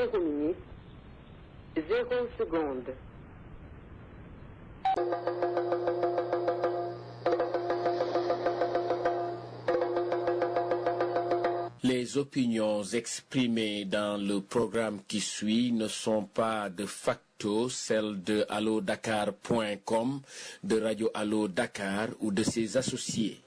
zéro minute, zéro seconde. Les opinions exprimées dans le programme qui suit ne sont pas de facto celles de allodakar.com, de Radio Allo Dakar ou de ses associés.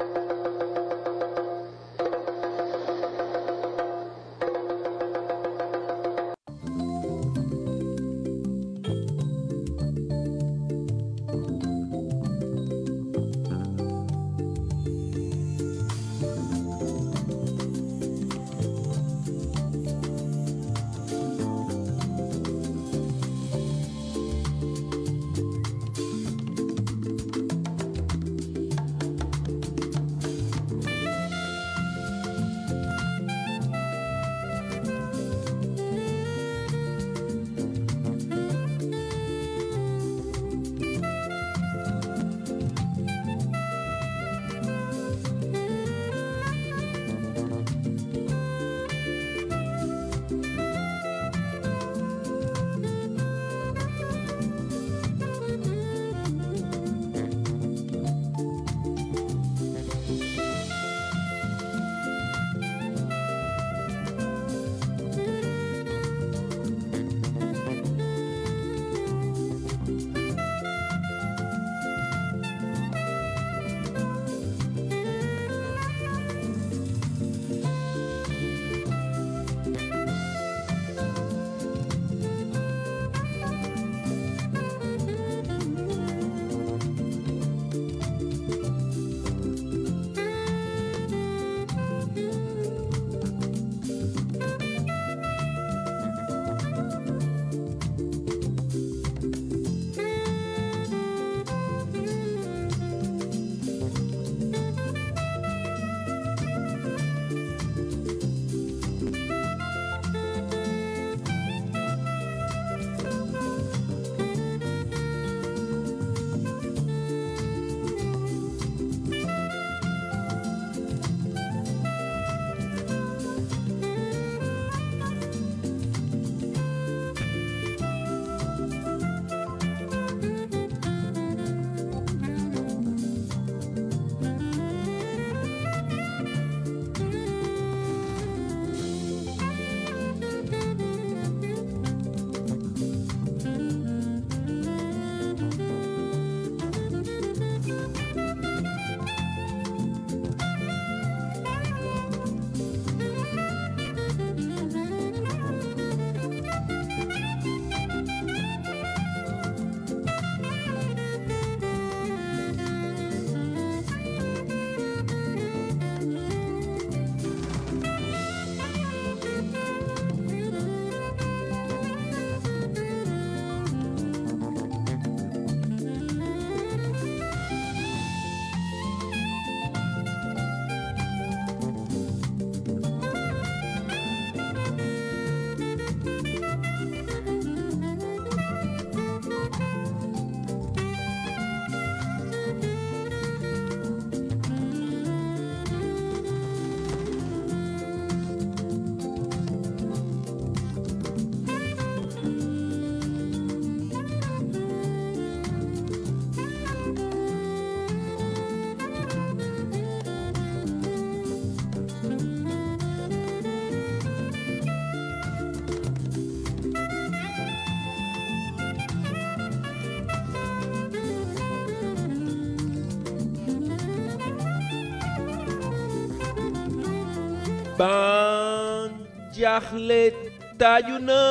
ban jaaxle taaju na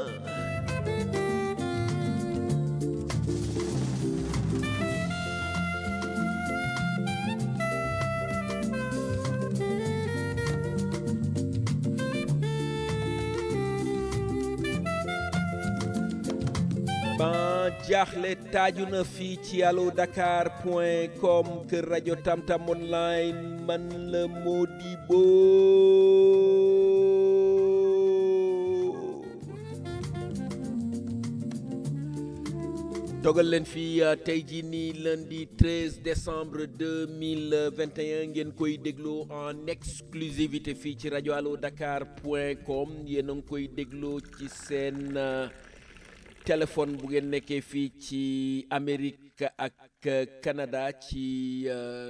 ban jaaxle taaju na fii ci allo dakar point com kër rajo tamtam online man la Modibo dogal leen fii tey jii nii lundi 13 décembre 2021 ngeen koy dégloo en exclusivité fii ci rajo allo dakar point com yéen a ngi koy dégloo ci seen téléphone bu ngeen nekkee fii ci Amérique ak Canada ci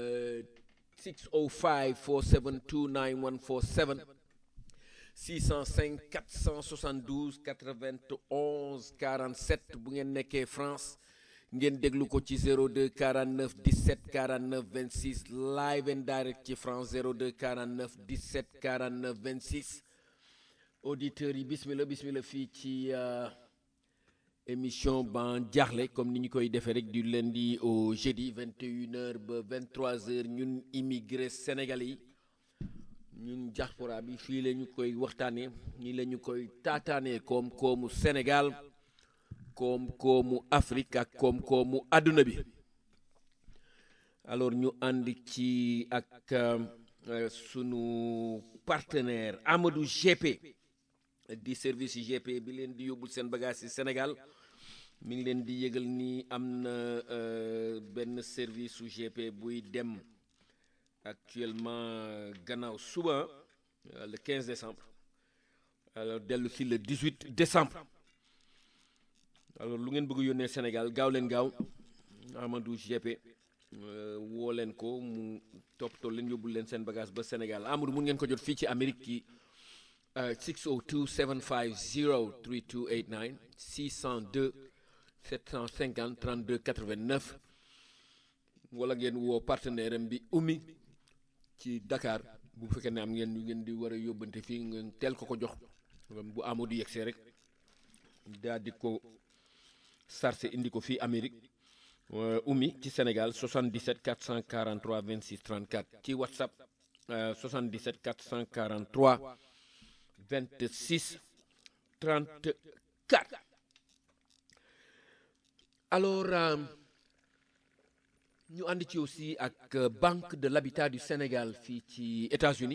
605 472 9147 605 472 91 47 bu ngeen nekkee France ngeen déglu ko ci 02 49 17 49 26 live and direct ci France 02 49 17 49 26 auditeurs yi bismillah bismillah fii ci émission ban jaaxle comme ni ñu koy defee rek du lundi au jeudi 21h ba 23h ñun immigré sénégalais yi. ñun diaspora bi fii la ñu koy waxtaanee nii la ñu koy taataanee koom-koomu Sénégal koom-koomu Afrique ak koom-koomu àdduna bi alors ñu ànd ci ak sunu partenaire Amadou GP di service GP bi leen di yóbbul seen bagage ci Sénégal mi ngi leen di yëgal ni am na benn service su GP buy dem. actuellement gannaaw suba le 15 décembre alors dellu si le 18 décembre alors lu ngeen bëgg yónnee Sénégal gaaw leen gaaw Amadou GP woo leen ko mu toppatoo leen yóbbul leen seen bagage ba Sénégal Amadou mun ngeen ko jot fii ci Amérique ci 602 750 3289 602 750 32 89 wala ngeen woo partenaire am bi Oumy ci Dakar bu fekkee ne am ngeen ñu ngeen di war a yóbbante fii ngeen teel ko ko jox bu Amadou yegsee rek daal di ko sarse indi ko fii Amérique Oumy ci Sénégal 77 443 26 34 ci WhatsApp 77 443 26 34 alors ñu ànd ci aussi ak Banque de l'Habitat du Sénégal fii ci États-Unis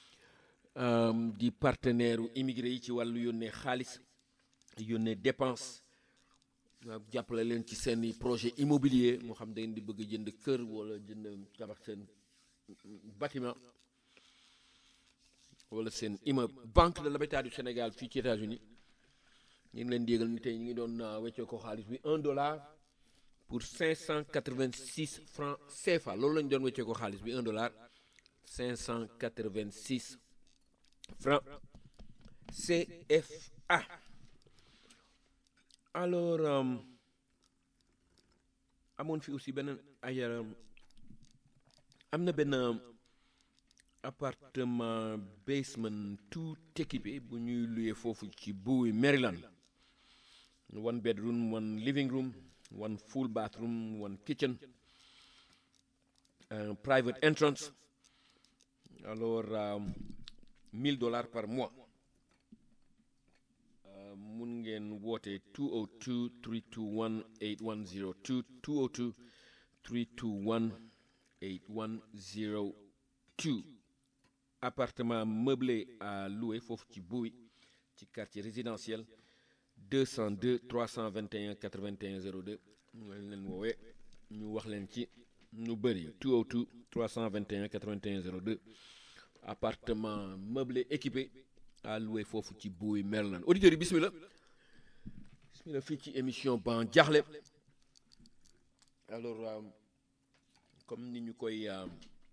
di partenaire immigré yi ci wàllu yónnee xaalis yónnee dépense jàppale leen ci seeni projet immobilier moo xam da ngeen di bëgg jënd kër wala jënd tabax seen bâtiment wala seen immeuble Banque de l'Habitat du Sénégal fii ci États-Unis ñu ngi leen di yëgal ni tey ñu ngi doon weccee ko xaalis bi un dollar pour 586 francs CFA loolu la ñu doon wéccee ko xaalis bi 1 dollar 586 francs CFA alors amoon fi aussi beneen ay am na benn appartement basement tout équipé bu ñuy luyee foofu ci Bowie Maryland one bedroom one living room one full bathroom, one kitchen, uh, private entrance. Alors, um, 1000 dollars par mois. Uh, mun ngeen woote 202 321 8102 202 321 8102 appartement meublé à louer foofu ci Bowie ci quartier résidentiel 202 321 81 02 ñu leen woowee ñu wax leen ci ñu bëri 202 321 81 02 appartement meublé équipé à louer foofu ci Bowie Maryland auditeurs yi bismillah bismillah fii ci émission ban jaaxle alors euh, comme ni ñu koy euh,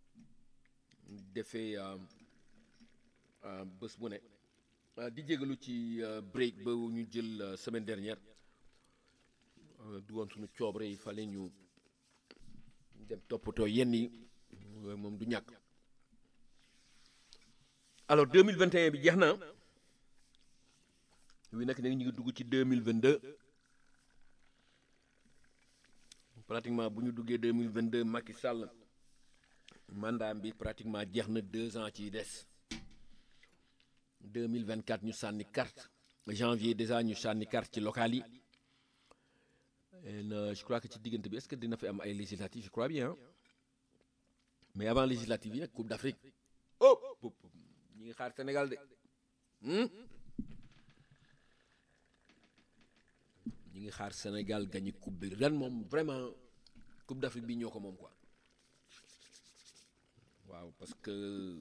defee euh, bés bu ne di jégalu ci break ba ñu jël semaine dernière du woon suñu coobre yi fale ñu dem toppatoo yenn yi moom du ñàkk alors 2021 bi jeex na wi nag ñu ngi dugg ci 2022 pratiquement bu ñu duggee 2022 Macky Sall mandat bi pratiquement jeex na deux ans ci des 2024 ñu sànni carte janvier déjà ñu sànni carte ci local yi et je crois que ci diggante bi est-ce que dina fi am ay législatives je crois bien mais avant législative yi nag Coupe d'Afrique oh ñi ngi xaar Sénégal de ñi ñu ngi xaar Sénégal gagné coupe bi ren moom vraiment coupe d'Afrique bi ñoo ko moom quoi waaw parce que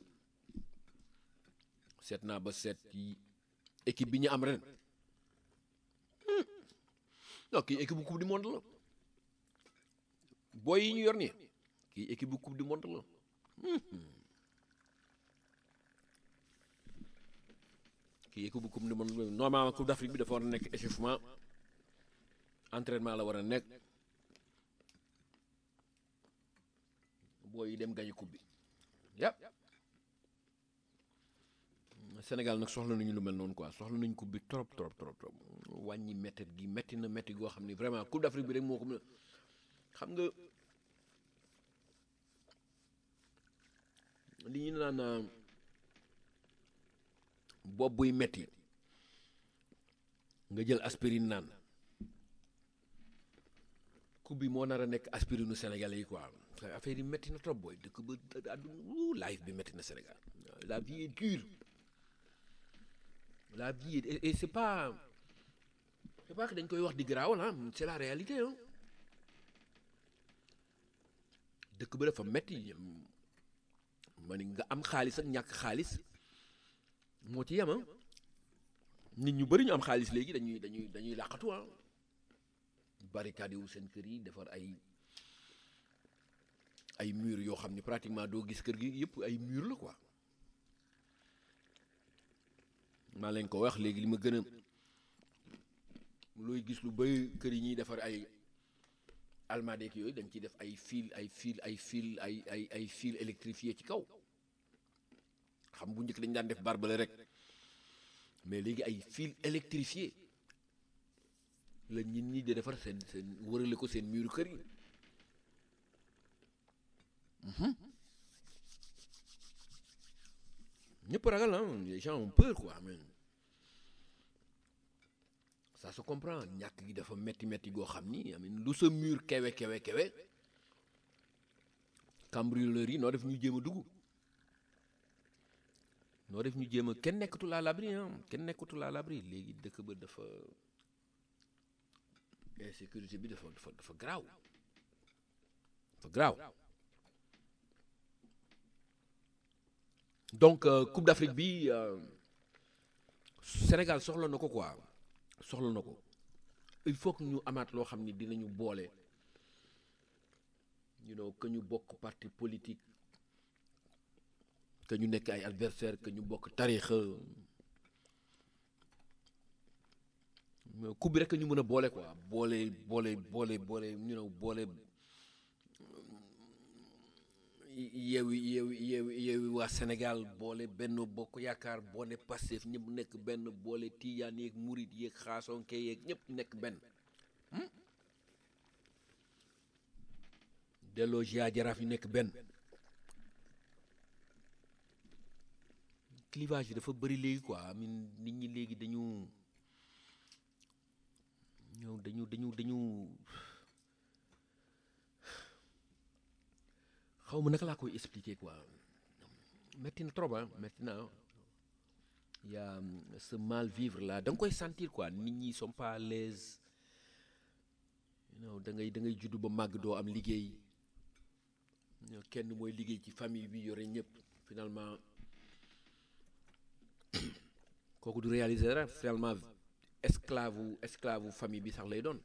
seet naa ba seet yi équipe bi ñu am ren non kii équipe bu coupe du monde la booy yi ñu yor nii kii équipe bu coupe du monde la kii équipe bu coupe du monde la normalement coupe d'Afrique bi dafa war a nekk échauffement entraînement la war a nekk booy yi dem gañu coupe bi yàpp Sénégal nag soxla nañu lu mel noonu quoi soxla nañu coupe bi trop trop trop trop wàññi métti gi métti na métti goo xam ni vraiment coupe d'Afrique bi rek moo ko mën a xam nga li ñu naan bopp buy metti nga jël aspirine naan coupe bi moo nar a nekk aspirine u Sénégalais yi quoi affaire yi métti na trop booy dëkk ba àdduna life bi métti na Sénégal la vie est dure la vie est et c'est pas c'est pas que dañ koy wax di garaaw la c'est la réalité hein dëkk ba dafa métti ma ni nga am xaalis ak ñàkk xaalis moo ci yem ah nit ñu bëri ñu am xaalis léegi dañuy dañuy dañuy làqatu ah barricade wu seen kër yi defar ay ay mur yoo xam ni pratiquement doo gis kër gi yëpp ay mur la quoi maa leen ko wax léegi li ma gën a looy gis lu bëri kër yi ñuy defar ay almadeek yooyu dañ ciy def ay fil ay fil ay fil ay ay ay fil électrifié ci kaw xam bu njëkk dañ daan def barbelé rek mais léegi ay fil électrifié la nit ñi di defar seen seen wërale ko seen muru kër yi ñëpp ragal ah les gens ont peur quoi mais ça se comprend ñàkk gi dafa metti metti goo xam ni amin lu sa mur kewe kewe kewe cambrioleurs yi noo def ñu jéem a dugg noo def ñu jéem a kenn nekkatul à l'abri ah kenn nekkatul à l'abri léegi dëkk ba dafa insécurité bi dafa dafa dafa garaaw dafa garaaw donc Coupe d'Afrique bi Sénégal soxla na ko quoi soxla na ko il faut que ñu amaat loo xam ni dinañu boole you know que ñu bokk parti politique que ñu nekk ay adversaire que ñu bokk tarixa coupe bi rek ñu mën a boole quoi boole boole boole boole you know boole yeewi yeewi yeewi yeewi waa Sénégal boole benn bokk yaakaar boole Pastef ñëpp nekk benn boole Tijaan yeeg Murit yeeg Xaasonke yeeg ñëpp nekk benn delloo Jaa Jaraaf yi nekk benn clivage bi dafa bëri léegi quoi amin nit ñi léegi dañu ñëw dañu dañu dañu xaw ma naka laa koy expliquer quoi metti na trop ah metti na y a ce mal vivre là da nga koy sentir quoi nit ñi sont pas à l'aise you know da ngay da ngay juddu ba màgg doo am liggéey kenn mooy liggéey ci famille bi yore ñëpp finalement kooku du réaliser dara finalement esclave wu esclave wu famille bi sax lay doon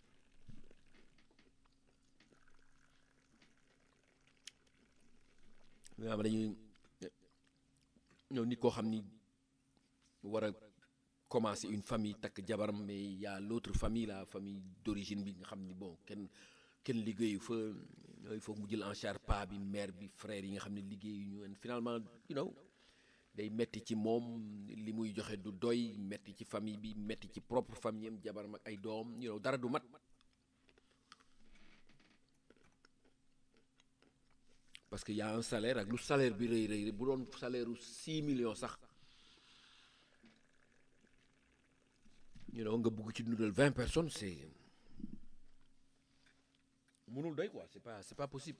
nga xam dañuy ñëw nit koo xam ni war a commencer une famille takk jabaram mais y a l'autre famille la famille d'origine bi nga xam ni bon kenn kenn liggéeyu fa il faut mu jël en charge paa bi mère bi frère yi nga xam ne liggéeyu ñu finalement you know day metti ci moom li muy joxe du doy metti ci famille bi metti ci propre famille am jabaram ak ay doom you know dara du mat parce que y a un salaire ak lu salaire bi rëy rëy bu doon salaire u six millions sax you know nga bugg ci dundal vingt personnes c'est mënul doy quoi c'est pas c'est pas possible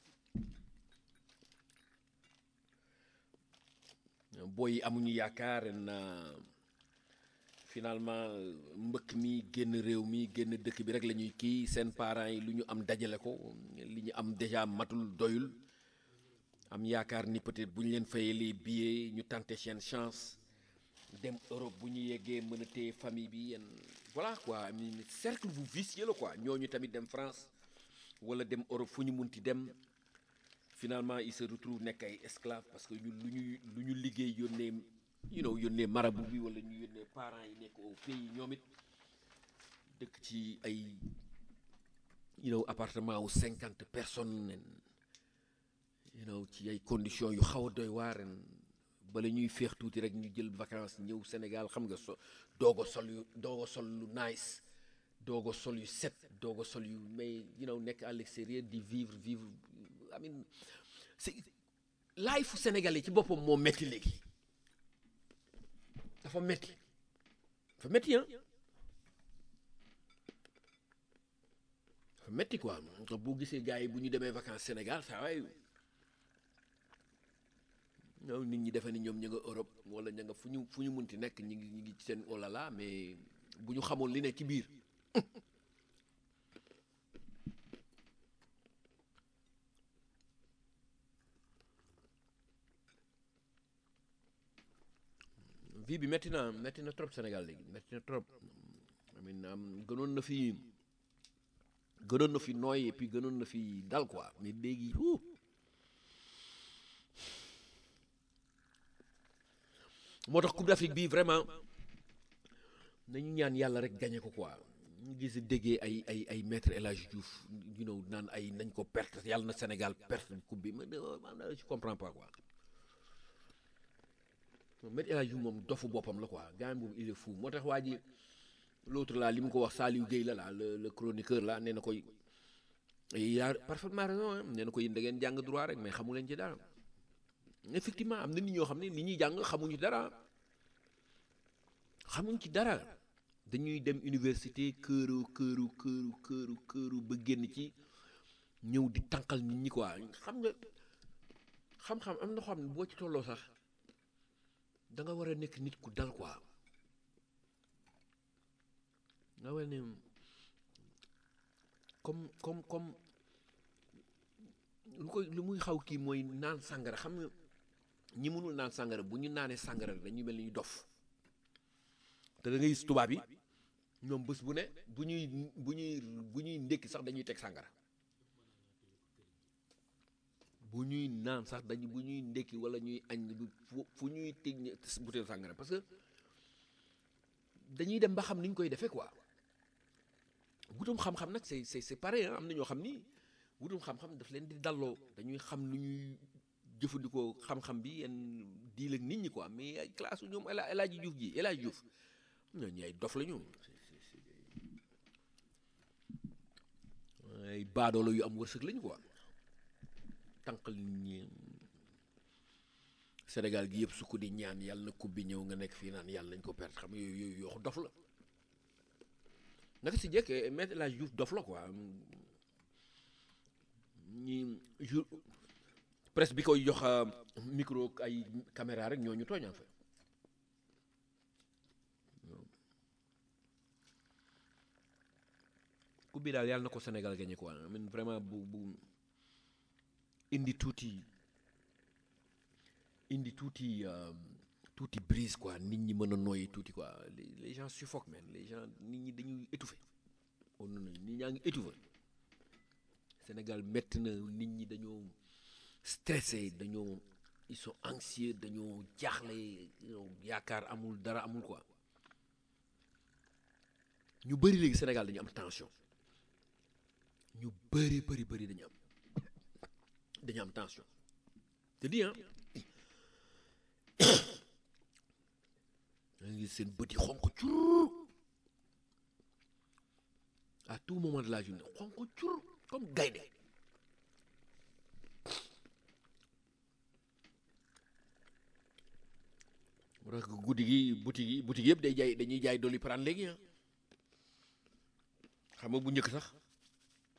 booy yi amuñu yaakaar na finalement euh, mbëkk mi génn réew mi génn dëkk bi rek la ñuy kii seen parents yi lu ñu am dajale ko li ñu am déjà matul doyul am yaakaar ni peut-être bu ñu leen fayee les billets ñu tenter seen chance dem Europe bu ñu yeggee mën a téye famille bi yéen voilà quoi I mean, cercle bu vicieux la quoi ñooñu tamit dem France wala dem Europe fu ñu munti dem finalement ils se retrouvent nekk ay esclaves parce que ñu lu ñuy lu ñu liggéey yónnee you know yónnee marabout bi wala ñu yónnee parents yi nekk au pays ñoom it dëkk ci ay you know appartement wu cinquante personnes and, you know ci ay conditions yu xaw a doy waar ren bala ñuy féex tuuti rek ñu jël vacances ñëw Sénégal xam nga so doog a sol yu doog a sol lu nice doog a sol yu set doog a sol yu mais you know nekk à l'extérieur di vivre vivre I mean c'est life sénégalais ci boppam moo metti léegi dafa metti dafa metti ah dafa metti quoi boo gisee gars yi bu ñu demee vacances Sénégal saa waay ñoom nit ñi defe ni ñoom ña nga Europe wala ña nga fu ñu fu ñu munti nekk ñi ngi ñi ngi ci seen olala mais bu ñu xamoon li ne ci biir vie bi métti na métti na trop Sénégal léegi métti na trop amin am gënoon na fi gënoon na fi nooy et puis gënoon na fi dal quoi mais léegi wuu moo tax Coupe d'Afrique bi vraiment nañu ñaan yàlla rek gagné ko quoi ñu gis déggee ay ay ay maître El Hadji Diouf you know naan ay nañ ko perte yàlla na Sénégal perte coupe bi man man je comprends pas quoi maître El Hadji Diouf moom dofu boppam la quoi gars boobu il est fou moo tax waa ji l'autre là li mu ko wax Saliou Guèye la la le le chroniqueur là nee na koy il a parfaitement raison hein nee na ko yéen da ngeen jàng droit rek mais xamu leen ci dara effectivement am na nit ñoo xam ne li ñuy jàng xamuñu dara xamuñ ci dara dañuy dem université këru këru këru këru këru ba génn ci ñëw di tànqal nit ñi quoi xam nga xam-xam am na xam ne boo ci tolloo sax da nga war a nekk nit ku dal quoi nga war ne comme comme comme lu koy lu muy xaw kii mooy naan sàngara xam nga ñi mënul naan sàngara bu ñu naanee sàngara dañuy mel ni ñu dof te da ngay gis tubaab yi ñoom bés bu ne bu ñuy bu ñuy bu ñuy ndékki sax dañuy teg sàngara bu ñuy naan sax dañu bu ñuy ndékki wala ñuy añ du fu fu ñuy teg butéel sàngara parce que dañuy dem ba xam ni ñu koy defee quoi wutum xam-xam nag c'est c'est c'est pareil am na ñoo xam ni wutum xam-xam daf leen di dalloo dañuy xam lu ñuy jëfandikoo xam-xam bi yenn diil ak nit ñi quoi mais ay classe ñoom El El Hadji Diouf ji El Hadji Diouf ñooñu ay dof la ñu ay baadoolo yu am wërsëg lañu quoi tànqal nit ñi Sénégal gi yëpp su ko di ñaan yàlla na coupe bi ñëw nga nekk fii naan yàlla nañ ko perte xam nga yooyu yooyu yoo dof la naka si jekk Maître El Hadji Diouf dof la quoi ñi jour presse bi koy jox micro ay caméra rek ñoo ñu tooñaan fa coupe bi daal yàlla na ko Sénégal gagné quoi man vraiment bu bu indi tuuti indi tuuti tuuti brise quoi nit ñi mën a noyyi tuuti quoi les les gens suffoquent man les gens nit ñi dañuy étouffé on nit ñaa ngi étouffé Sénégal métti na nit ñi dañoo stressé dañoo ils sont anxieux dañoo jaaxle yaakaar amul dara amul quoi ñu bëri léegi Sénégal dañu am tension ñu bëri bëri bëri dañu am dañu am tension te di ah da ngi seen bët yi xonq cur à tout moment de la journée xonq cur comme gaynde moo tax guddi gi boutique yi boutique yëpp day jaay dañuy jaay dolli prendre léegi ah xam nga bu njëkk sax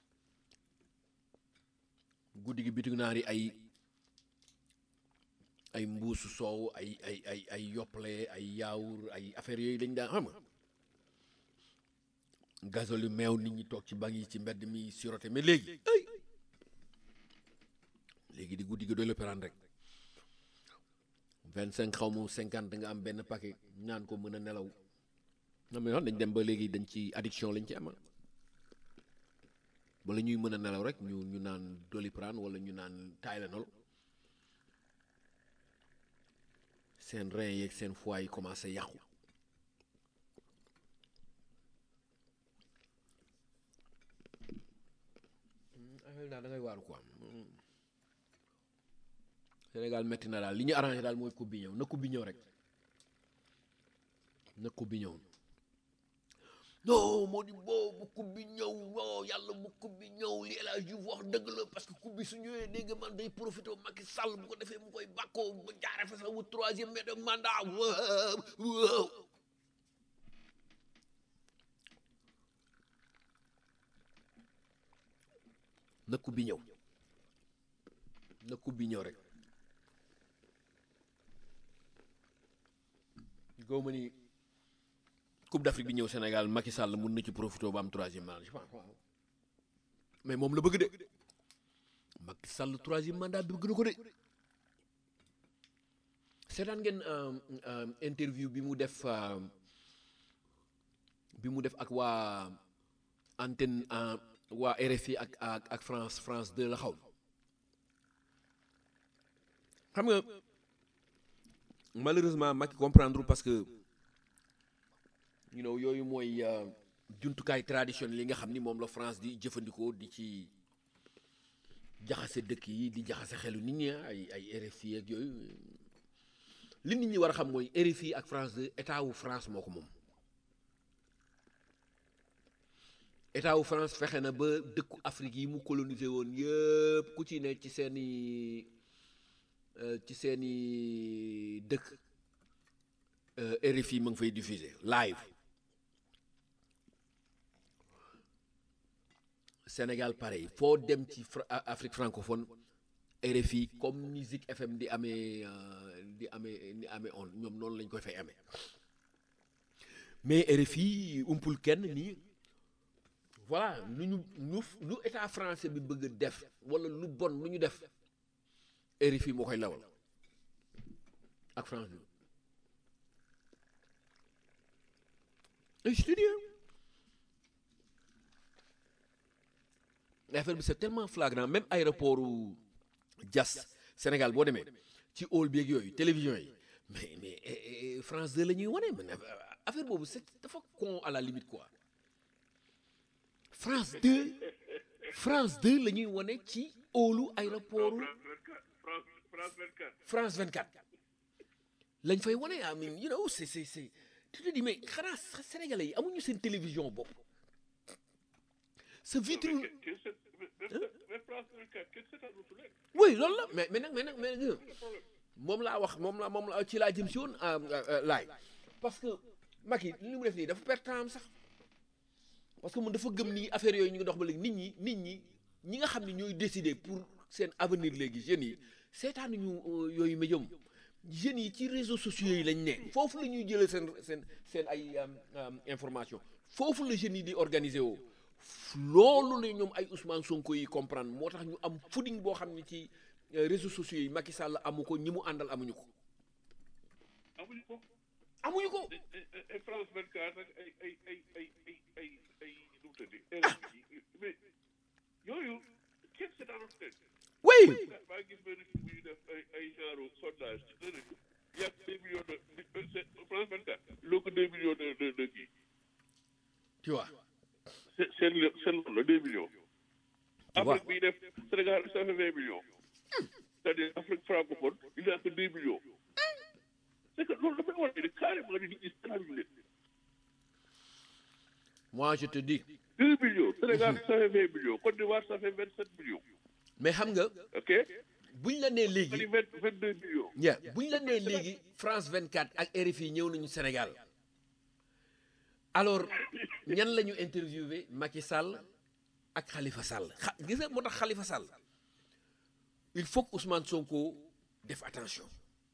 guddi gi bitig naar yi ay ay mbuusu soow ay ay ay ay yoppale ay yaawur ay affaire yooyu dañ daan xam nga gazole meew nit ñi toog ci banc yi ci mbedd mi siroté mais léegi ay léegi di guddi gi doy l'opéran rek vingt cinq xaw ma cinquante nga am benn paquet ñaan ko mën a nelaw non mais dañ dem ba léegi dañ ci addiction lañ ci ama bala ñuy mën a nelaw rek ñu ñu naan doliprane wala ñu naan Tylenol seen rein yeeg seen foie yi commencé yàqu affaire daal da ngay waaru quoi Sénégal metti na daal li ñu arrangé daal mooy coupe bi ñëw na coupe bi ñëw rek na coupe bi ñëw non moo di boo bu coupe bi ñëw non yàlla bu coupe bi ñëw li El Hadj Diouf wax dëgg la parce que coupe bi su ñëwee dégg nga man day profité Macky Sall bu ko defee mu koy bàkkoo ba jaare fa sax wu troisième mais de mandat waaw waaw na coupe bi ñëw na coupe bi ñëw rek gaw ma ni coupe d'Afrique bi ñëw Sénégal Macky Sall mun na ci profité ba am troisième mandat je pense mais moom la bëgg de Macky Sall troisième mandat bi bëgg na ko de seetaan ngeen interview bi mu def bi mu def ak waa antenne waa RFI ak ak ak France France 2 la xaw xam nga malheureusement Macky comprendre parce que you know yooyu mooy jumtukaay traditionnel yi nga xam ni moom la France di jëfandikoo di ci jaxase dëkk yi di jaxase xelu nit ñi ay ay RFI ak yooyu li nit ñi war a xam mooy RFI ak France 2 état wu France moo ko moom état wu France fexe na ba dëkku Afrique yi mu colonisé woon yëpp ku ci ne ci seeni ci seeni dëkk RFI ma ngi fay diffuser live Sénégal pareil foo dem ci Afrique francophone RFI comme musique FM di amee di amee di amee on ñoom noonu lañ koy fay amee mais RFI umpul kenn nii voilà lu ñu lu lu état français bi bëgg def wala lu bon lu ñu def RFI moo koy lawal ak France bi ay studio affaire bi c'est tellement flagrant même aéroport Diass Sénégal boo demee ci hall bi ak yooyu télévision yi mais mais France 2 la ñuy wane man affaire boobu c'est dafa con à la limite quoi France 2 France 2 la ñuy wane ci hallu aéroport France 24 lañ fay wane I mean you know c'est c'est c'est tu te dis mais xanaa sénégalais yi amuñu seen télévision bopp sa vitrine oui loolu la mais mais nag mais nag mais nag moom laa wax moom la moom la ci laa jëm si woon laay parce que Macky li mu def nii dafa perte temps sax parce que mun dafa gëm ni affaire yooyu ñu ngi dox ba léegi nit ñi nit ñi ñi nga xam ne ñooy décider pour seen avenir léegi jeunes yi seetaanuñu yooyu médium jeunes yi ci réseaux sociaux yi lañ ne foofu la ñuy jëlee seen seen seen ay information foofu la jeunes yi di organiser woo loolu la ñoom ay Ousmane Sonko yi comprendre moo tax ñu am footing boo xam ne ci réseaux sociaux yi Macky Sall amu ko ñi mu àndal amuñu ko. amuñu ko. amuñu ko. France 24 ak ay ay ay ay ay ay ay nu mu tëddee. mais yooyu kenn seetaanu leen. oui. maa gis benn kii bu ñu def ay ay genre sondage ci dënnu bi yàgg deux millions de France 24 loo ko deux millions de de de kii. tu vois. seen seen seen loolu la deux millions. Afrique bi def Sénégal ça fait vingt millions. c'est-à-dire Afrique francophone il n'a que deux millions. c'est que loolu dafay war a carrément ni nit ñi seetaanuñu leen. moi je te dis. deux millions Sénégal ça fait vingt millions Côte d'Ivoire ça fait vingt sept millions. mais xam nga. ok. buñ la nee léegi vingt vingt deux millions. yeah buñ la nee léegi France 24 ak RFI ñëw nañu Sénégal. alors ñan la ñu interviewé Macky Sall ak Khalifa Sall xa gis nga moo tax Khalifa Sall il faut que Ousmane Sonko def attention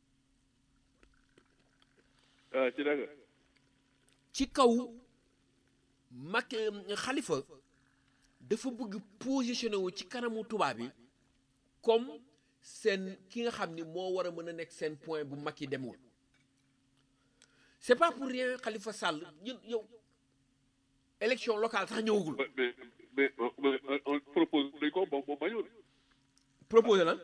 ah ci naka ci kaw Macky Khalifa dafa bëgg positionné wu ci kanamu tubaab yi comme seen ki nga xam ni moo war a mën a nekk seen point bu Macky demul c'est pas pour rien Khalifa Sall ñun yow élection locale sax ñëwagul mais mais mais mais on propose dañ ko moom moom bañul proposé lan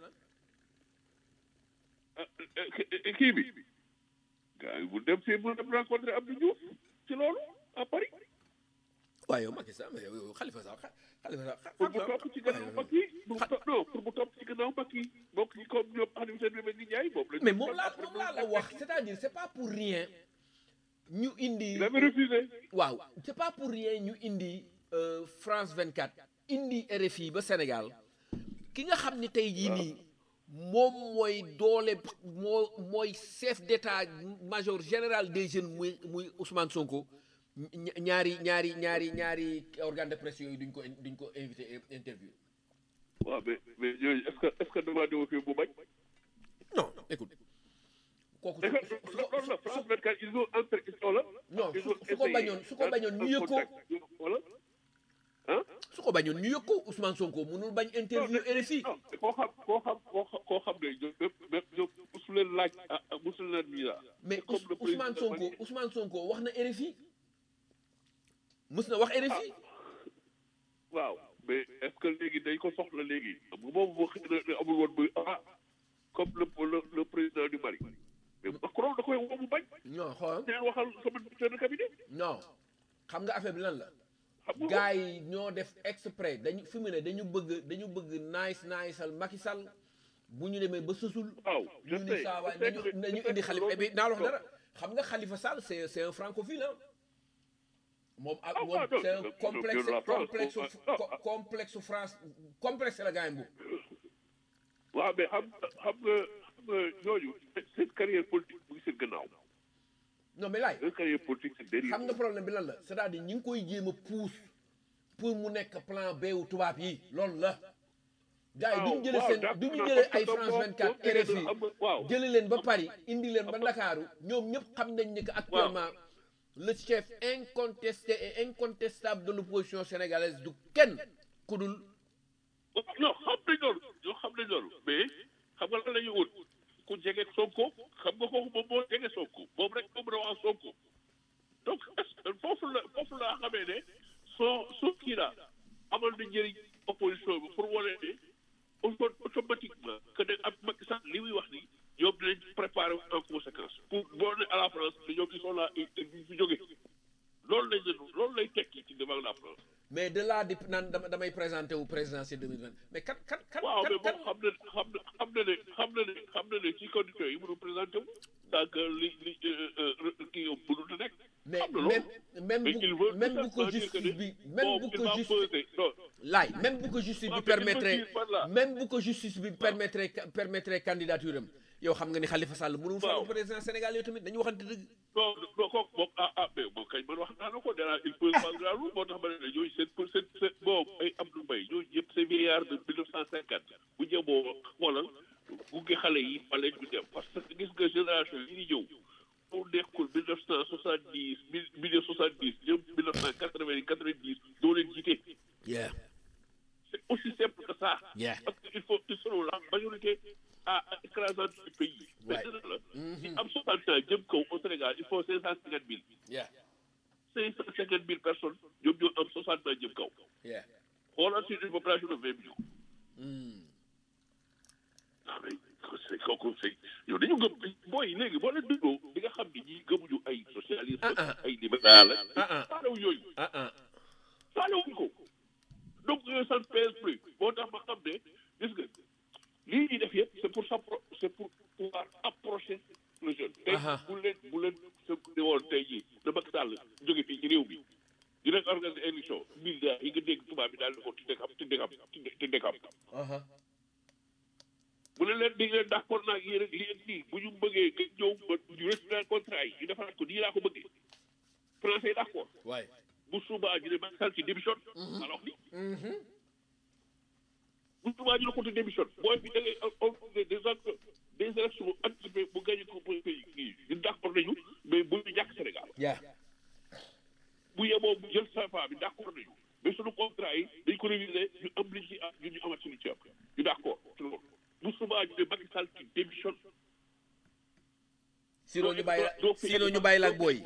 ah kii bi gars yi bu dem si bu dem rencontré Abdou Diouf ci loolu à Paris waaye yow Macky Sall mais yow Khalifa Sall Khalifa Sall pour mu topp ci gannaaw Macky bu topp non pour mu topp ci gannaaw Macky bokk ci comme ñoom Aliou Sène Bébé Ndiaye moom la mais moom laa moom laa la wax c'est-à-dire c'est pas pour rien ñu indi il avait refusé waaw c'est pas pour rien ñu indi euh, France 24 indi RFI ba Sénégal ki nga xam ni tey jii nii moom mooy doole moo mooy chef d'état-major général des jeunes muy muy Ousmane Sonko ña- ñaari ñaari ñaari ñaari organe de presse yooyu duñ ko duñ ko invité interview waaw mais mais yooyu est-ce que est-ce que demandé wu fi bu bañ non écoute kooku est-ce que su loolu la su France 24 ils ont entré wala non ils su ont su ko essayé bañoon su ko bañoon ñu yëg ko wala ah su ko bañoon ñu yëg ko Ousmane Sonko mënul bañ interview RFI non koo xam koo xam koo xam koo xam ne ñoom même même ñoom mosu leen laaj ah ah mosu leen nii la mais comme Ous- le président Ousmane Sonko Mali. Ousmane Sonko wax na RFI mës na wax RFI waaw mais est-ce que léegi dañ ko soxla léegi bu boobu boo xëy na amul woon muy ah comme le le le président du Mali mais Macron da koy woo mu bañ non xool neen waxal sama chef de cabinet non xam nga affaire bi lan la xam nga gars yi ñoo def exprès dañu fi mu ne dañu bëgg dañu bëgg nice niceal Macky Sall bu ñu demee ba sësul waaw je ñu ni sais saa waay je sais nañu que- nañu je sais indi que Khalifa et loolu- puis naa la wax dara xam nga Khalifa Sall c'est c'est un francophile ah moom ak Ah, moom ah, non, c'est un non, complexe non, la France, complexe oh, co- ah, ah. complexe France complexe la gars yi boobu waaw mais xam xam nga xam nga ñooñu seen carrière politique mu ngi seen gannaaw non mais laay seen carrière politique c'est derrière xam nga problème bi lan la c'est-à-dire ñi ngi koy jéem a pousse pour mu nekk plan B wu tubaab yi loolu la gars yi duñu jëlee waaw, seen d'accord, duñu parce jëlee que ay donc France boo- 24 boo jëlee RFI xam nga- waaw. jëlee leen ba Paris indi leen ba Ndakaaru ñoom ñëpp xam nañ ni que actuellement le chef incontesté et incontestable de l'opposition sénégalaise du kenn ku dul non xam nañ loolu ñoo xam nañ loolu mais xam nga lan la ñuy wut ku jege Sonko xam nga kooku moom moo jege Sonko moom rek moom la wax Sonko donc est-ce que foofu la foofu laa xamee ne soo soo kii la amal na njëriñ opposition bi pour wane ne auto- automatiquement que ne ak Macky Sall li muy wax ni ñoom dinañ préparer en conséquence pour boo ne à la France te ñoom ils sont là et duñ fi jóge loolu lañ leen loolu lay tekki ci devant la France mais de là di naan dama damay présenté wu présidentielle 2020 mais kan kan kan waaw mais kan moom xam na xam na xam na ne xam na ne xam na ne ci conditions yi mënu présenté wu donc li li kii yow mënut a nekk. mais xam na même loolu même mais bu il veut même tout bu ko simplement dire que justice ne bi même bon, bu il ko va justice peser. non laay même bu ko justice Ah, bi mais il me permettre dit, voilà. même bu ko justice bi permettre permettre candidature am yow xam nga ni Khalifa Sall mënul falu Waaw. président Sénégal yow tamit dañu waxante dëgg non non kooku moom ah ah mais moom kañ man wax naa la ko danaa il pose pas grand moo tax ma ne la ñooñu seen pour seen seen bon ay Abdou Mbaye ñooñu yëpp c'est vieillard de mille neuf cent cinquante bu jëmoo xoolal gunge xale yi fa leen ñu dem parce que gis nga génération yi di ñëw mu nekkul mille neuf cent soixante dix mille mille soixante dix ñoom mille neuf cent quatre vingt quatre vingt dix doo leen jiite yeah c'est aussi simple que ça Yeah. parce que il faut ils seront la majorité à écrasante du pays mais Ouais. dina la si am soixante ans jëm kaw au Sénégal il faut cinq cent cinquante mille yeah cinq cent cinquante mille personnes ñoom ñoo am soixante ans jëm kaw yeah xoolal sur une population de vingt millions Hmm. ah mais c'est kooku c'est yow dañu gëm booy léegi boo leen dégloo di nga xam ni ñii gëmuñu ay socialiste Ah, ah. ay libéral Ah, ah. faalewu yooyu ah ah faalewuñu ko donc yooyu ça ne pèse plus moo tax ma xam ne gis nga lii ñuy def yëpp c'est pour s'appro c'est pour pouvoir approcher le jeune tey Aha. bu leen bu leen sëkk ne woon tey jii da Macky Sall jóge fii ci réew mi dina organiser élection militaire yi nga dégg tubaab bi daal di ko tudde xam tudde xam tudde xam aha bu ne leen di leen d'accord naa ak yéen ak lii ak lii bu ñu bëggee nga ñëw ba ñu restituer contrat yi ñu defaraat ko nii laa ko bëggee français yi d'accord waay bu subaa ñu ne Macky Sall ci démission alors ni bu subaa ñu ne ko ci démission booy bi da ngay organiser des actes des élections anticipées bu gagné ko pour pays kii ñu d'accord nañu mais bu ñu yaa bu yeboo bu jël CFA bi d' accord nañu mais suñu contrat yi dañ ko réviser ñu am li ci am ñun ñu amat suñu ceeb ñu d' accord ci loolu bu subaa ñu ne Macky Sall qui démissionne sinon ñu bàyyi la doo fi sinon ñu bàyyi la ak booy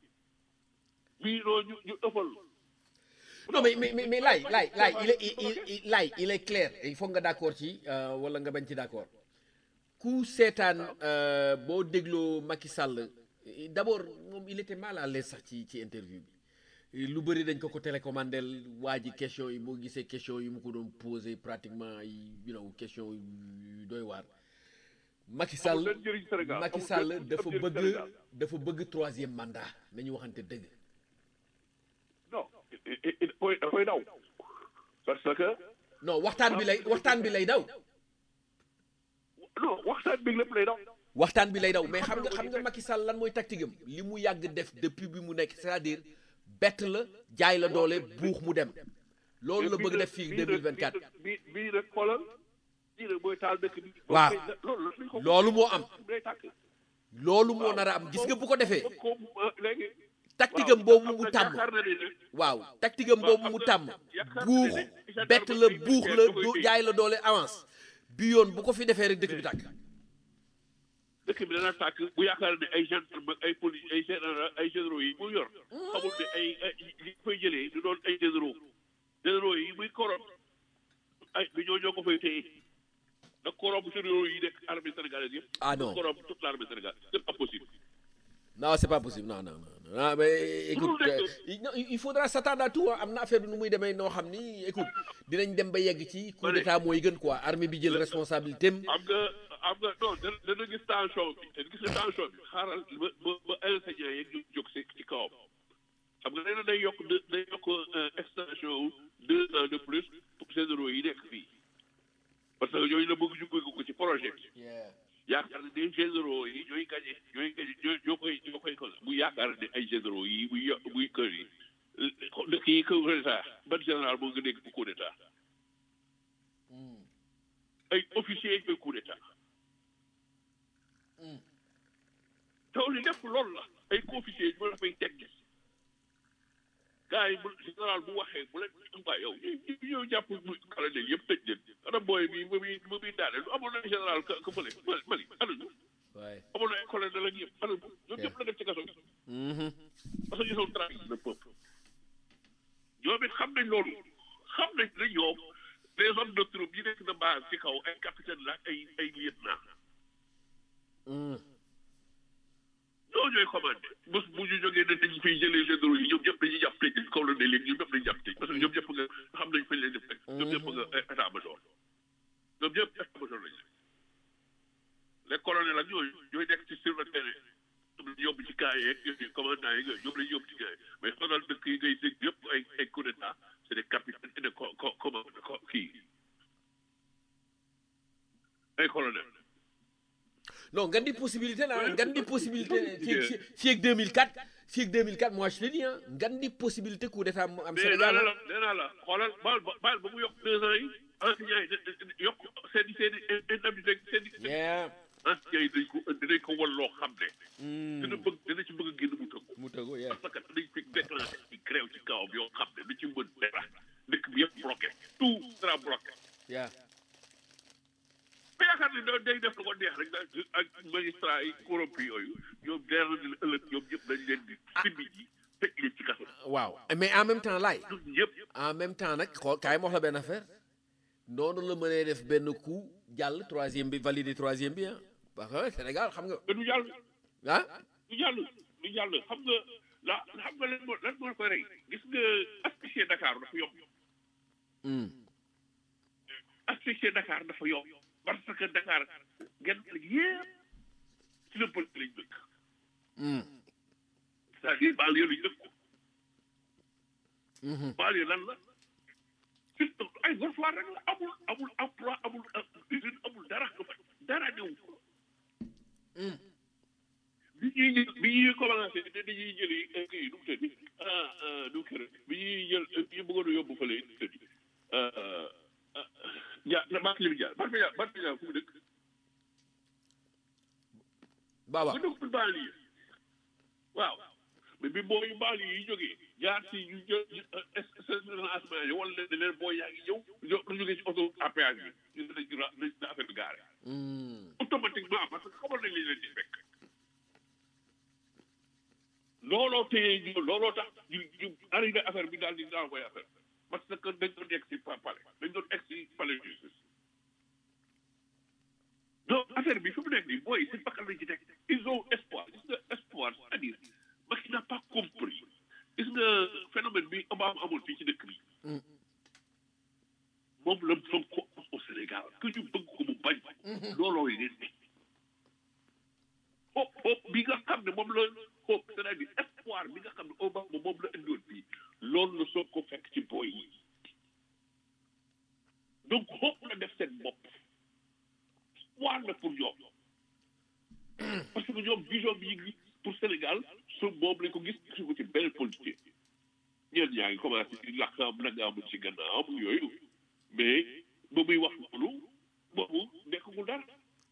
bii noo ñu ñu ëppal non mais mais mais mais laay laay laay il est il il laay il est clair il faut nga d'accord ci euh, wala nga bañ ci d'accord ku seetaan euh, boo dégloo Macky Sall d'abord moom il était mal à l'aise sax ci ci interview bi lu bëri dañ ko ko télécommandel waa ji question yi moo gisee question yi mu ko doon posé pratiquement ay you know question yu doy waar Macky Sall Amul benn njëriñ Sénégal, Macky amul Sall benn dafa njëriñ bëgg Sénégal. dafa bëgg troisième mandat nañu waxante dëgg non dafay dafay daw parce que non waxtaan bi lay waxtaan bi lay daw non waxtaan bi lépp lay daw waxtaan bi lay daw mais xam nga xam nga Macky Sall lan mooy tactique am li mu yàgg def depuis bi mu nekk c'est-à-dire bett la jaay la doole buux mu dem loolu la bëgg def fii 2024 bii bii rek xoolal bii rek mooy taal dëkk bi Waaw. loolu lañ ko loolu moo am day tàkk loolu moo nar a am gis nga bu ko defee ko léegi tactique am boobu mu tàmm yaakaar na ni ne waaw tactique am boobu mu tàmm buux bett la buux la do- jaay la doole avance bi yoon bu ko fi defee rek dëkk bi tàkk dëkk bi dana tàkk bu yaakaar ne ay gendarme ak ay police ay général ay généraux yi mu yor xamul ne ay ay li fay jëlee du doon ay généraux généraux yi muy korom ay bi ñoo ñoo ko fay téye da korom généraux yi nekk armée sénégalaise yëpp ah non korom toute l'armée sénégalaise c'est impossible non c'est pas possible non non non non mais écoute Mënul nekk. euh, il non, il faudra s'attendre à tout hein. am na affaire bi nu muy demee noo xam ni écoute dinañ dem ba yegg ci coup d'état mooy gën quoi armée bi jël responsabilité am am nga am nga non dana dana gis tension bi te gis nga tension bi xaaral ba ba ba enseignant yeeg ñu jóg si ci kawam xam nga nee na day yokk de day yokk euh, extension wu deux ans de plus pour généraux yi nekk fii parce que yooyu la bëgg ñu bëgg ko ci projet bi yaakaar ne des généraux yi ñooy gagné ñooy gagné ñoo ñoo koy ñoo koy ko bu yaakaar ne ay généraux yi buy yo buy kër yi dëkk yi coup d'état ban général moo nga dégg bu coup d'état ay officiers yi koy coup d'état taw li lépp loolu la ay officiers yi la fay teg gars yi bu général bu waxee bu leen mbaa yow ñu ñu ñëw jàpp bu colonel yëpp tëj leen ana booy bi ba muy ba muy daane lu amoon na général ka ka fële Mali Mali ana ñu waay amoon na ay colonel ak yëpp ana ñu ñoom ñëpp la def ci kaso bi parce que ñu sont trahis le peuple ñoom it xam nañ loolu xam nañ ne ñoom les hommes de troupe yi nekk na base ci kaw ay capitaine la ak ay ay lieutenant ñoo ñooy commandé bés bu ñu jógee ne dañu fiy jëlee généraux yi ñoom ñëpp dañuy jàpp tëj kaw la ne léegi ñoom ñëpp dañuy jàpp tëj parce que ñoom ñëpp nga xam nañ fañ leen def rek ñoom ñëpp nga état major ñoom ñëpp état major lañ leen les colonels ak ñooñu ñooy nekk ci sur le terrain ñoom lañu yóbbu ci camp yeeg yooyu commandant yeeg yooyu ñoom lañu yóbbu ci camp yi mais xoolal dëkk yi ngay dégg yëpp ay ay coup d'état c'est des capitaines et des co co commande co kii ay colonels non ngan di possibilité la ngan di possibilité fii ak fii ak 2004 fii ak 2004 moi je te dis ah ngan di possibilité coup d'état mu am mais nee Sénégal naa ah. la nee naa la xoolal baal ba baal ba mu yokk deux ans yi enseignants yi da- da- yokk seen i seen i indemnité seen i yeah enseignants yi dañ ko dinañ ko wan loo xam ne dina bëgg dina ci bëgg a génn mu tëgg mu tëggu yeah parce que dañ fi déclenché ci grève ci kawam yoo xam ne du ci mën dara dëkk bi yëpp bloqué tout sera bloqué yeah mais yaakaar ne da- day def lu ko neex rek da- ak magistrat yi corrompu yooyu ñoom deer na ne ëllëg ñoom ñëpp dañ leen di simbi ji tëj leen ci kaso waaw mais en même temps laay ñun ñëpp en même temps nag xool kaay ma wax la benn affaire noonu la mënee def benn coup jàll troisième bi validé troisième bi ah parce que Sénégal xam nga mais du jàll ah du jàll du jàll xam nga la xam nga lan moo lan moo koy rey gis nga asphyxier Dakar dafa yomb Hmm. asphyxier Dakar dafa yomb parce que Dakar genn wàll yëpp ci la pël lañ dëkk Hmm. c'est-à-dire banlieue lañ dëkk banlieue lan la surtout ay gorfoir rek la amul amul emploi amul usine amul dara nga fa dara néew bi ñuy jël bi ñuy commencé ne dañuy jëli kii nu mu tëddi ah ah nu mu kër bi ñuy jël bi ñu bëggoon a yóbbu fële nu mu tëddi ja Barthélémy Dias Barthélémy Dias Barthélémy Dias fu mu dëkk Baba bu dëkk banlieue waaw mais bi boo yu baal yi jógee jaar si ñu jël lancement yi wala leen leen boo yaa ngi ñëw ñoo ñu jógee ci auto à péage bi ñu ne nañ nañ na affaire bi gaare automatiquement parce que xamal nañ li leen di fekk looloo téye ñu looloo tax ñu ñu arrivé affaire bi daal di envoyé affaire parce que dañ doon egg si palais dañ doon egg si palais justice donc affaire bi fi mu nekk nii booy seen bakkan lañ ci teg ils ont espoir gis nga espoir c'est-à-dire Macky n'a pas compris gis nga phénomène bi Obama amoon fii ci dëkk bi moom la Sonko am au Sénégal que ñu bëgg ko mu bañ looloo yi leen hope hope bi nga xam ne moom la hope c'est-à-dire espoir bi nga xam ne Obama moom la indiwoon fii loolu la Sonko fekk ci booy yi donc hope la def seen bopp espoir la pour ñoom parce que ñoom vision bi ñu ngi pour Sénégal su moom lañ ko gis gisu ko ci benn politique ñeen ñaa ngi commencé di làkkaam nagaam ci gannaaw yooyu mais ba muy wax loolu boobu nekkagul dara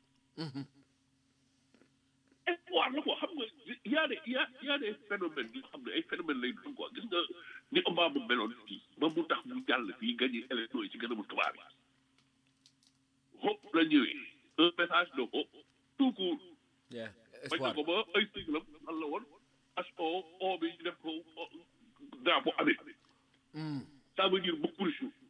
espoir la ko xam nga y a des y a y a des phénomènes yoo xam ne ay phénomènes lay doon quoi gis nga ni Obama meloon fii ba mu tax mu jàll fii gagné élection yi ci gën a mu tubaab yi hope la ñëwee un message de hope tout court yeah bañ na espoir ko ba ay siglam lan la woon HO O bi ñu def ko drapeau Amérique ça veut dire beaucoup de choses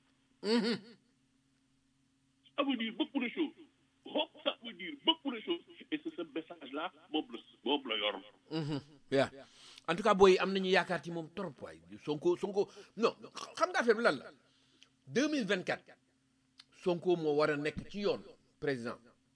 ça veut dire beaucoup de choses hope ça veut dire beaucoup de choses et c'est ce message là moom la moom la yor yeah en tout cas booy am nañu yaakaar ci moom trop waay Sonko Sonko non xam nga affaire bi lan la 2024 Sonko moo war a nekk ci yoon président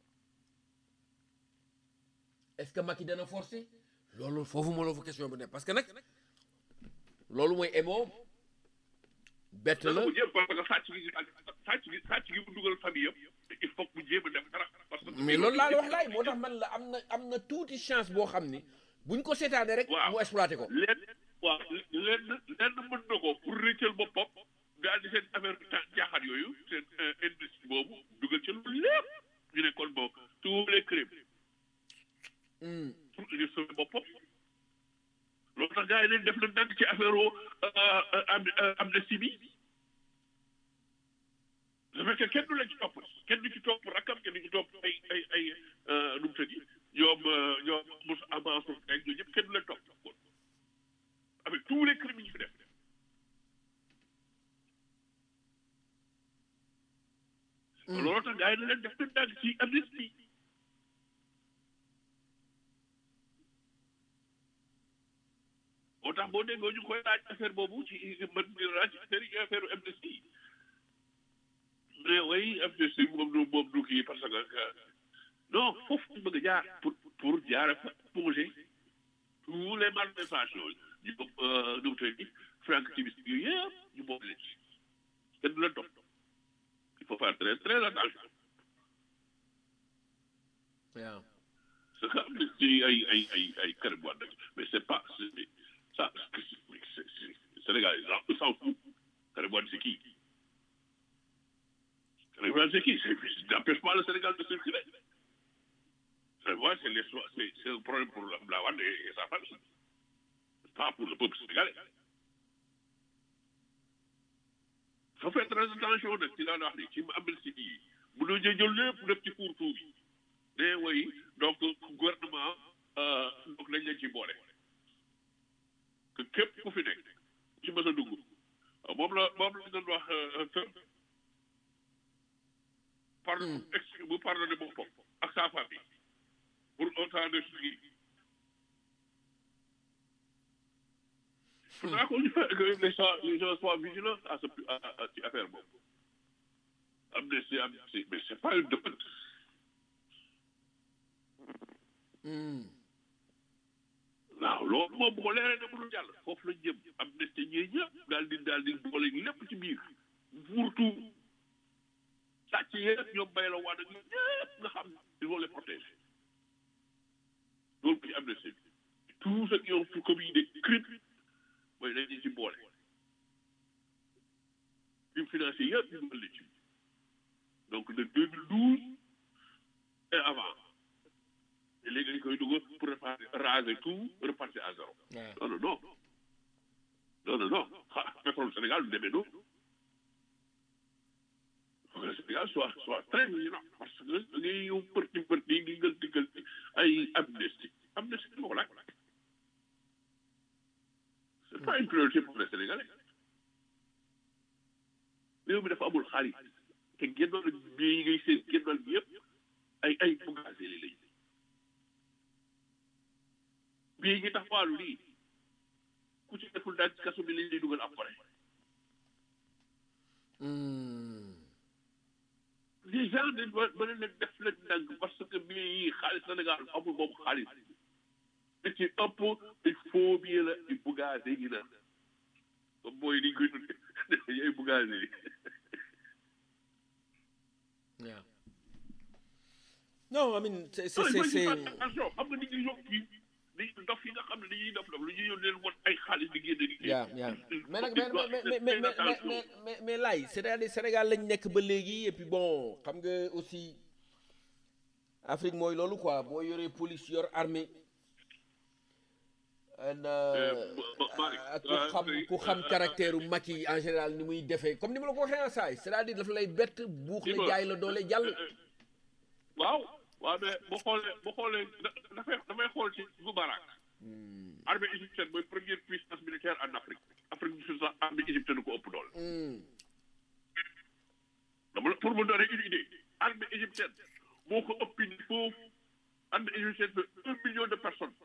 est-ce que Macky dana forcer loolu foofu moo la fa question bi ne parce que nag loolu mooy émo bett la dana ko jéem parce que sàcc gi sàcc gi sàcc gi mu dugal famille yëpp il faut que mu jéem a def dara parce que mais loolu laa la wax laay moo tax man la am na am na tuuti chance boo xam ni buñ ko seetaanee rek Waaw. mu exploité ko leen waaw leen leen mën na ko pour rëccal boppam daal di seen affaire ta jaaxaat yooyu seen industrie boobu dugal ci loolu lépp ñu ne kon bon tous les crimes pour ñu sauver boppam loolu tax gars yi leen def na ndànk ci affaire am amnistie bi parce que kenn du la ci topp kenn du ci topp rakkam kenn du ci topp ay ay ay nu mu tëddi ñoom ñoom mos avance rek ñooñu ñëpp kenn du leen topp avec tous les crimes yi ñu fi def loolu tax gars yi na leen def na ndànk ci amnistie moo tax boo déggoo ñu koy laaj affaire boobu ci man di laaj affaire yi affaire amnistie mais way amnistie moom du moom du kii parce que non foofu ñu bëgg a jaar pour pour jaare fa pongé tous les malversations ñu ko nu mu tëdd Frank Timis yooyu yëpp ñu boole leen ci kenn du leen topp il faut faire très très attention waaw ce que amnistie ay ay ay ay Karim Wade mais c'est pas c'est ça c'est c'est Sénégal ils s'en foutent Karim Wade c'est qui Karim Wade c'est qui c'est n'empêche pas le Sénégal de circuler Karim Wade c'est les c'est c'est un problème pour la Wade et sa famille pas pour le peuple sénégalais faut faire très attention nag ci laa wax ni ci amnistie yi mënoo jël lépp def ci fourre-tout bi mais oui donc gouvernement donc lañ leen ci boole que képp ku fi nekk ci mës a dugg moom la moom la doon wax Trump par ex bu pardonné boppam ak sa famille pour autant de suivi faudra que les gens les gens soient vigilants à ce à à ci affaire boobu amnistie amnistie mais c'est pas une demande waaw loolu moom bu ko leeree ne mënul jàll foofu lañ jëm amnistie ñee ñëpp daal di daal di boole lépp ci biir surtout sàcc yëpp ñoom bay la waan ak ñoom ñëpp nga xam il faut les protéger loolu ci amnistie bi tout ce qui ont commis des crimes mooy dañu ci boole crime financier yëpp ñu dugal ci donc de 2012 et avant te léegi dañ koy dugg pour repartir raser tout repartir à zéro non non non non non non ah pétrole Sénégal du demee noonu faut que le Sénégal soit soit très vigilant parce que da ngay yow përti përti di ngël di ngël ay amnistie amnistie moo ko laaj c'est pas une priorité pour les Sénégalais réew mi dafa amul xaalis te génnoon bii yi ngay seen génnoon bi yëpp ay ay buggaase li lañ bii ngi tax waalu lii ku ci deful daal ci kaso bi lañ lay dugal après les gens dañ ba ba leen def leen ndànk parce que bii yi xaalis Sénégal amul boobu xaalis li ci ëpp ay faux billets la ay buggaase yi la comme mooy ni ñu koy tuddee ay buggaase yi Yeah. No, I mean, c'est c'est non c'est il faut c'est ñu fasse attention xam nga nit ñi yokk yi dañuy dof yi nga xam ne dañuy dof dof lu ñuy yoon leen won ay xaalis di génne di yeah yeah mais nag mais mais mais mais mais mais mais mais laay c'est-à-dire Sénégal lañ nekk ba léegi et puis bon xam nga aussi Afrique mooy loolu quoi boo yoree police yor armée and, euh, ah, ku xam ku xam caractère u Macky en général ni muy defee comme ni ma la ko waxee en saay c'est-à-dire dafa lay bett buux la jaay la doole jàll waaw waaw mais boo xoolee boo xoolee da- dafay dafay xool ci Moubarak armée égyptienne mooy première puissance militaire en Afrique Afrique du Sud sax armée égyptienne ko ëpp doole Hmm. dama la pour me donner une idée armée égyptienne moo ko ëpp ni foofu armée égyptienne fait un million de personnes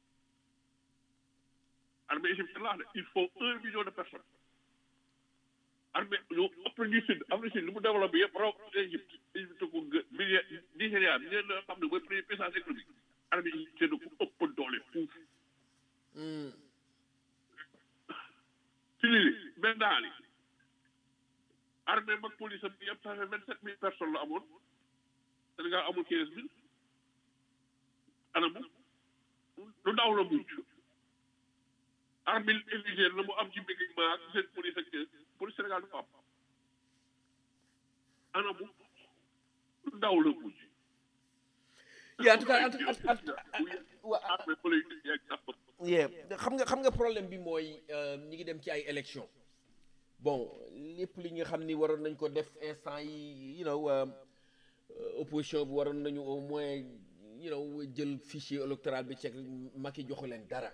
armée égyptienne laa ne il faut un million de personnes armée ñoo ëpp ñu sud Afrique sud lu mu développé yëpp raw Égypte Égypte ko gë Niger Nigéria bi ngeen xam ne mooy première puissance économique armée égyptienne ko ëpp doole fuuf Hmm. ci lii benn daal yi armée mag police am yëpp ça fait vingt sept mille personnes la amoon Sénégal amul quinze mille anamu lu ndaw la mujj armée indigène la mu am ci équipement ak seen police ak police Sénégal dafa am anamu lu ndaw la mujj Yeah, en tout cas en tout cas en tout cas wa- armée politique yeeg sax yeah xam nga xam nga problème bi mooy euh, ñi ngi dem ci ay élection bon lépp li nga xam ni waroon nañ ko def instant yi you know euh, euh, opposition bi waroon nañu au moins you know jël fichier électoral bi ceeg Macky joxu leen dara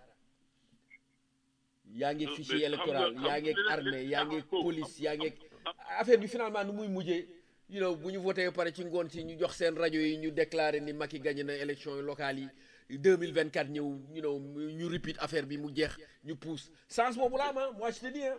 yaa ngi Non, fichier mais xam électoral nga- yaa ngi xam nga armée li- yaa ngi xam nga- police yaa ngi affaire bi finalement nu muy mujjee you know bu ñu voté ba pare ci ngoon si ñu jox seen rajo yi ñu déclaré ni Macky gagné na élection locales yi 2024 ñëw you know ñu repeat affaire bi mu jeex ñu pousse sens boobu la ma moi je te dis hein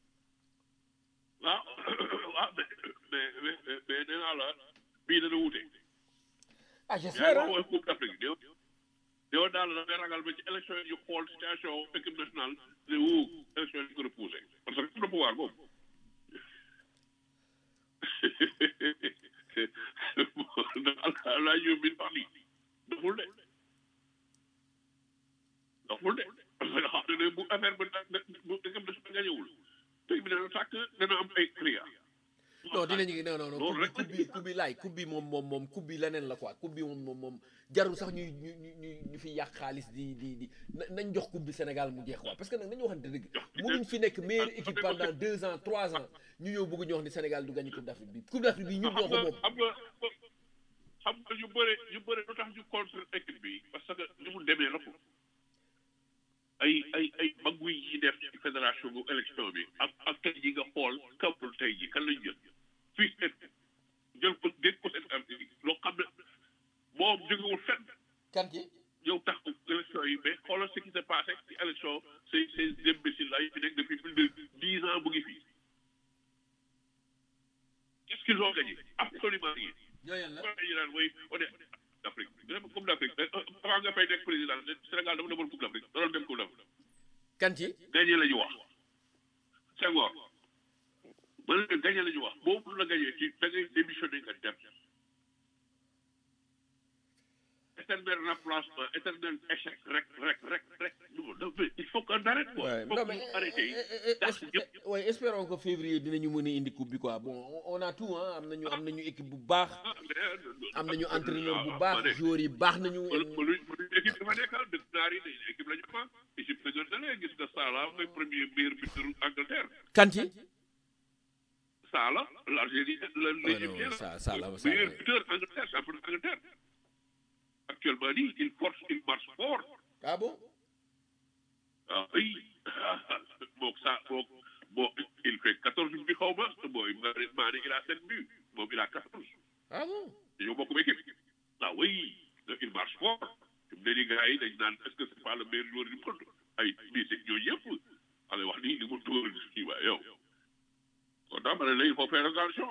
waaw waaw mais mais mais mais nee naa la bii dana wute. ah yaa j'espère ngi hein wax Coupe d'Afrique yow yow daal da ngay ragal ba ci élection yi ñu xool situation équipe nationale ne wuu élection yi ñu ko repoussé parce que am na pouvoir boobu. laa yóbbu bi sax nii doful de doful de parce que xam ne bu affaire ba da bu équipe nationale gañewul tey bi dana tàkk dana am ay cria non dinañu non non non loolu rek coupe bi coupe bi laay coupe bi moom moom moom coupe bi leneen la quoi coupe bi moom moom moom jarul sax ñuy ñu ñu ñu ñu fi yàq xaalis di di di na- nañ jox coupe bi Sénégal mu jeex quoi parce que nag nañu waxante dëgg mënuñ fi nekk meilleure équipe pendant deux ans trois ans ñu ñëw bëgg ñu wax ni Sénégal du gagné coupe d'Afrique bi coupe d'Afrique bi ñun ñoo xam ko nga moom xam nga xam nga ñu bëre ñu bëre lu tax ñu contre équipe bi parce que ni mu demee la ko ay ay ay magguy yi def ci fédération bu élection bi ak ak tey ji nga xool kampul tey ji kan lañ jël fii seen jël ko dégg ko seen am loo xam ne moom jógewul fenn kan ki ñëw tax élection yi mais xoolal ce qui s'est passé ci élection ces ces imbéciles là yi fi nekk depuis plus de dix ans mu ngi fii qu'est-ce qu'ils ont gagné absolument rien ñooyal la waaye ñu naan mooy on est d'Afrique dama coupe d'Afrique avant nga fay nekk président Sénégal dafa demoon coupe d'Afrique da doon dem coupe d'Afrique kan ci gagné la ñu wax Senghor ba la gagné la ñu wax boobu la gagné ci da ngay démissionné nga dem éternel remplacement éternel échec rek rek rek rek non non, mais il faut qu'on arrête quoi Ouais, il faut non qu'on mais arrête eh, eh, eh, dàq es- ñëpp eh, ouais, espérons que février dinañu mën a indi coupe bi quoi bon on- on a tout hein am nañu am nañu équipe bu baax ah mais am nañu entraîneur bu ah, baax ma ne. joueurs yi baax nañu mënu mënu mënu équipe dafa nekkal dëkk naar yi dañ équipe la ñu fa équipe la ñu dalee gis nga Salah mooy premier meilleur buteur Angleterre kan ci Salah l'Algérie la non, l'Égyptien ça- Salah, mooy Salah, meilleur oui. buteur Angleterre champion d'Angleterre actuellement nii il force il marche fort ah bon ah oui moom ça moom bon il fait quatorze buts xaw ma mooy Mané il a sept buts moom il a quatorze ah bon dañoo bokk équipe ah oui il marche fort fi mu ne nii gars yi dañ naan est-ce que c'est pas le meilleur joueur du monde ay bii c'est ñooñu yëpp xale wax nii li mu dóor kii waa yow kon daa ma ne la il faut faire attention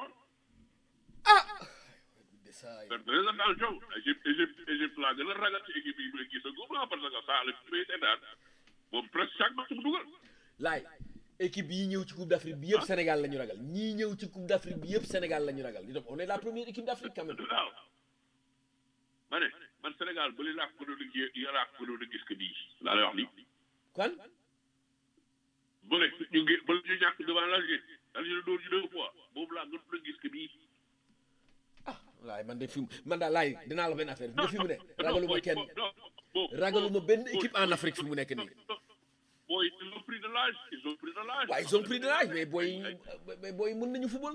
faire très attention Égypte Égypte Égypte laa gën a ragal ci équipe yi may gis a gum parce que ça la fi may seetaan moom presque chaque match mu dugal laay équipe yi ñëw ci coupe d'Afrique bi yëpp Sénégal la ñu ragal ñii ñëw ci coupe d'Afrique bi yëpp Sénégal la ñu ragal di on est la première équipe d'Afrique quand même waaw ma ne man Sénégal ba li laa ko gënoon a gis laa ko gënoon a gis que nii laa lay wax nii kon ba ne ñu ngi ba ñu ñàkk devant l'Algérie l'Algérie dóor ñu deux fois boobu laa gënoon a gis que nii laay man de fi mu man daal laay dinaa la benn affaire nga fi mu ne ragaluma kenn bon ragaluma benn équipe en Afrique fi mu nekk nii booy ils ont pris de l'âge ils ont pris de l'âge waaye ils ont pris de l'âge mais booy mais booy mën nañu football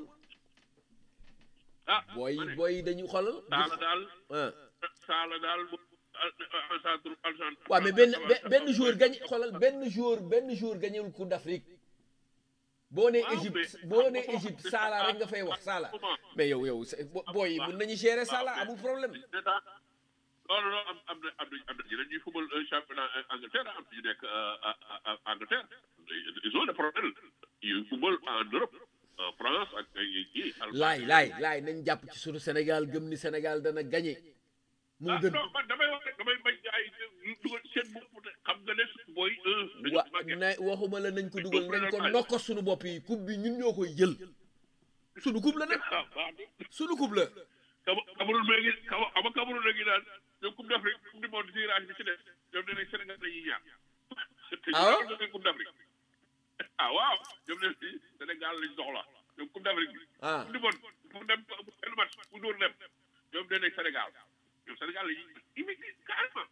ah booy ma ne booy dañu xoolal Saala daal ah Saala daal en centre en centre waaw mais benn be- benn joueur gagné xoolal benn joueur benn joueur gagnéwul coupe d'Afrique boo nee Waaw, Égypte mais- boo nee Égypte Salah rek nga fay wax Salah mais yow yow c'est- bo- booy yi mën nañu gérer Salah amul problème d'état non non non am am na am na am na ñeneen ñuy football un championnat Angleterre am ñu nekk Angleterre ils ont des problèmes yu football en Europe en France ak ay kii laay laay laay nañ jàpp ci sunu Sénégal gëm ni Sénégal dana gagné moo ah gën non man damay wax rek damay bañ gars yi dugal seen bopp de xam nga ne booy un wa na waxuma la nañ ko dugal nañ ko nokko sunu bopp yi coupe bi ñun ñoo koy jël sunu coupe la nag ah baax na sunu coupe la Cam Cameroun léegi Cam ama Cameroun léegi daal ñoom coupe d'Afrique coupe du monde tirage bi ci def ñoom nee nañ Sénégal dañuy ñaar te ñu Ah am nañ coupe d'Afrique ah waaw ñoom nee nañ Sénégal lañ soxla ñoom coupe d'Afrique bi ah coupe du monde pour dem benn match bu dóor dem ñoom nee nañ Sénégal ñoom Sénégal lañuy imité carrément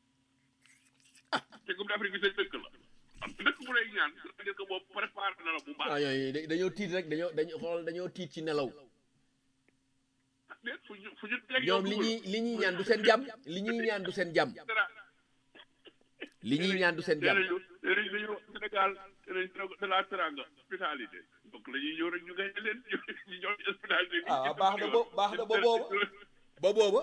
ah te coupe d'Afrique bi seen dëkk la am dëkk bu lay ñaan c'est-à-dire que moom préparé na la bu baax ah yooyu da- dañoo tiit rek dañoo dañoo xool dañoo tiit ci nelaw déet fu ñu fu ñu teg ñoom li ñuy li ñuy ñaan du seen jàmm li ñuy ñaan du seen jàmm li ñuy ñaan du seen jàmm léeg-léeg léeg-léeg dañuy wax Sénégal de la teranga hospitalité donc la ñuy ñëw rek ñu gañ leen ñu ñu ñëw ci hospitalité bi. Ah, baax na bo- baax na ba booba. ba booba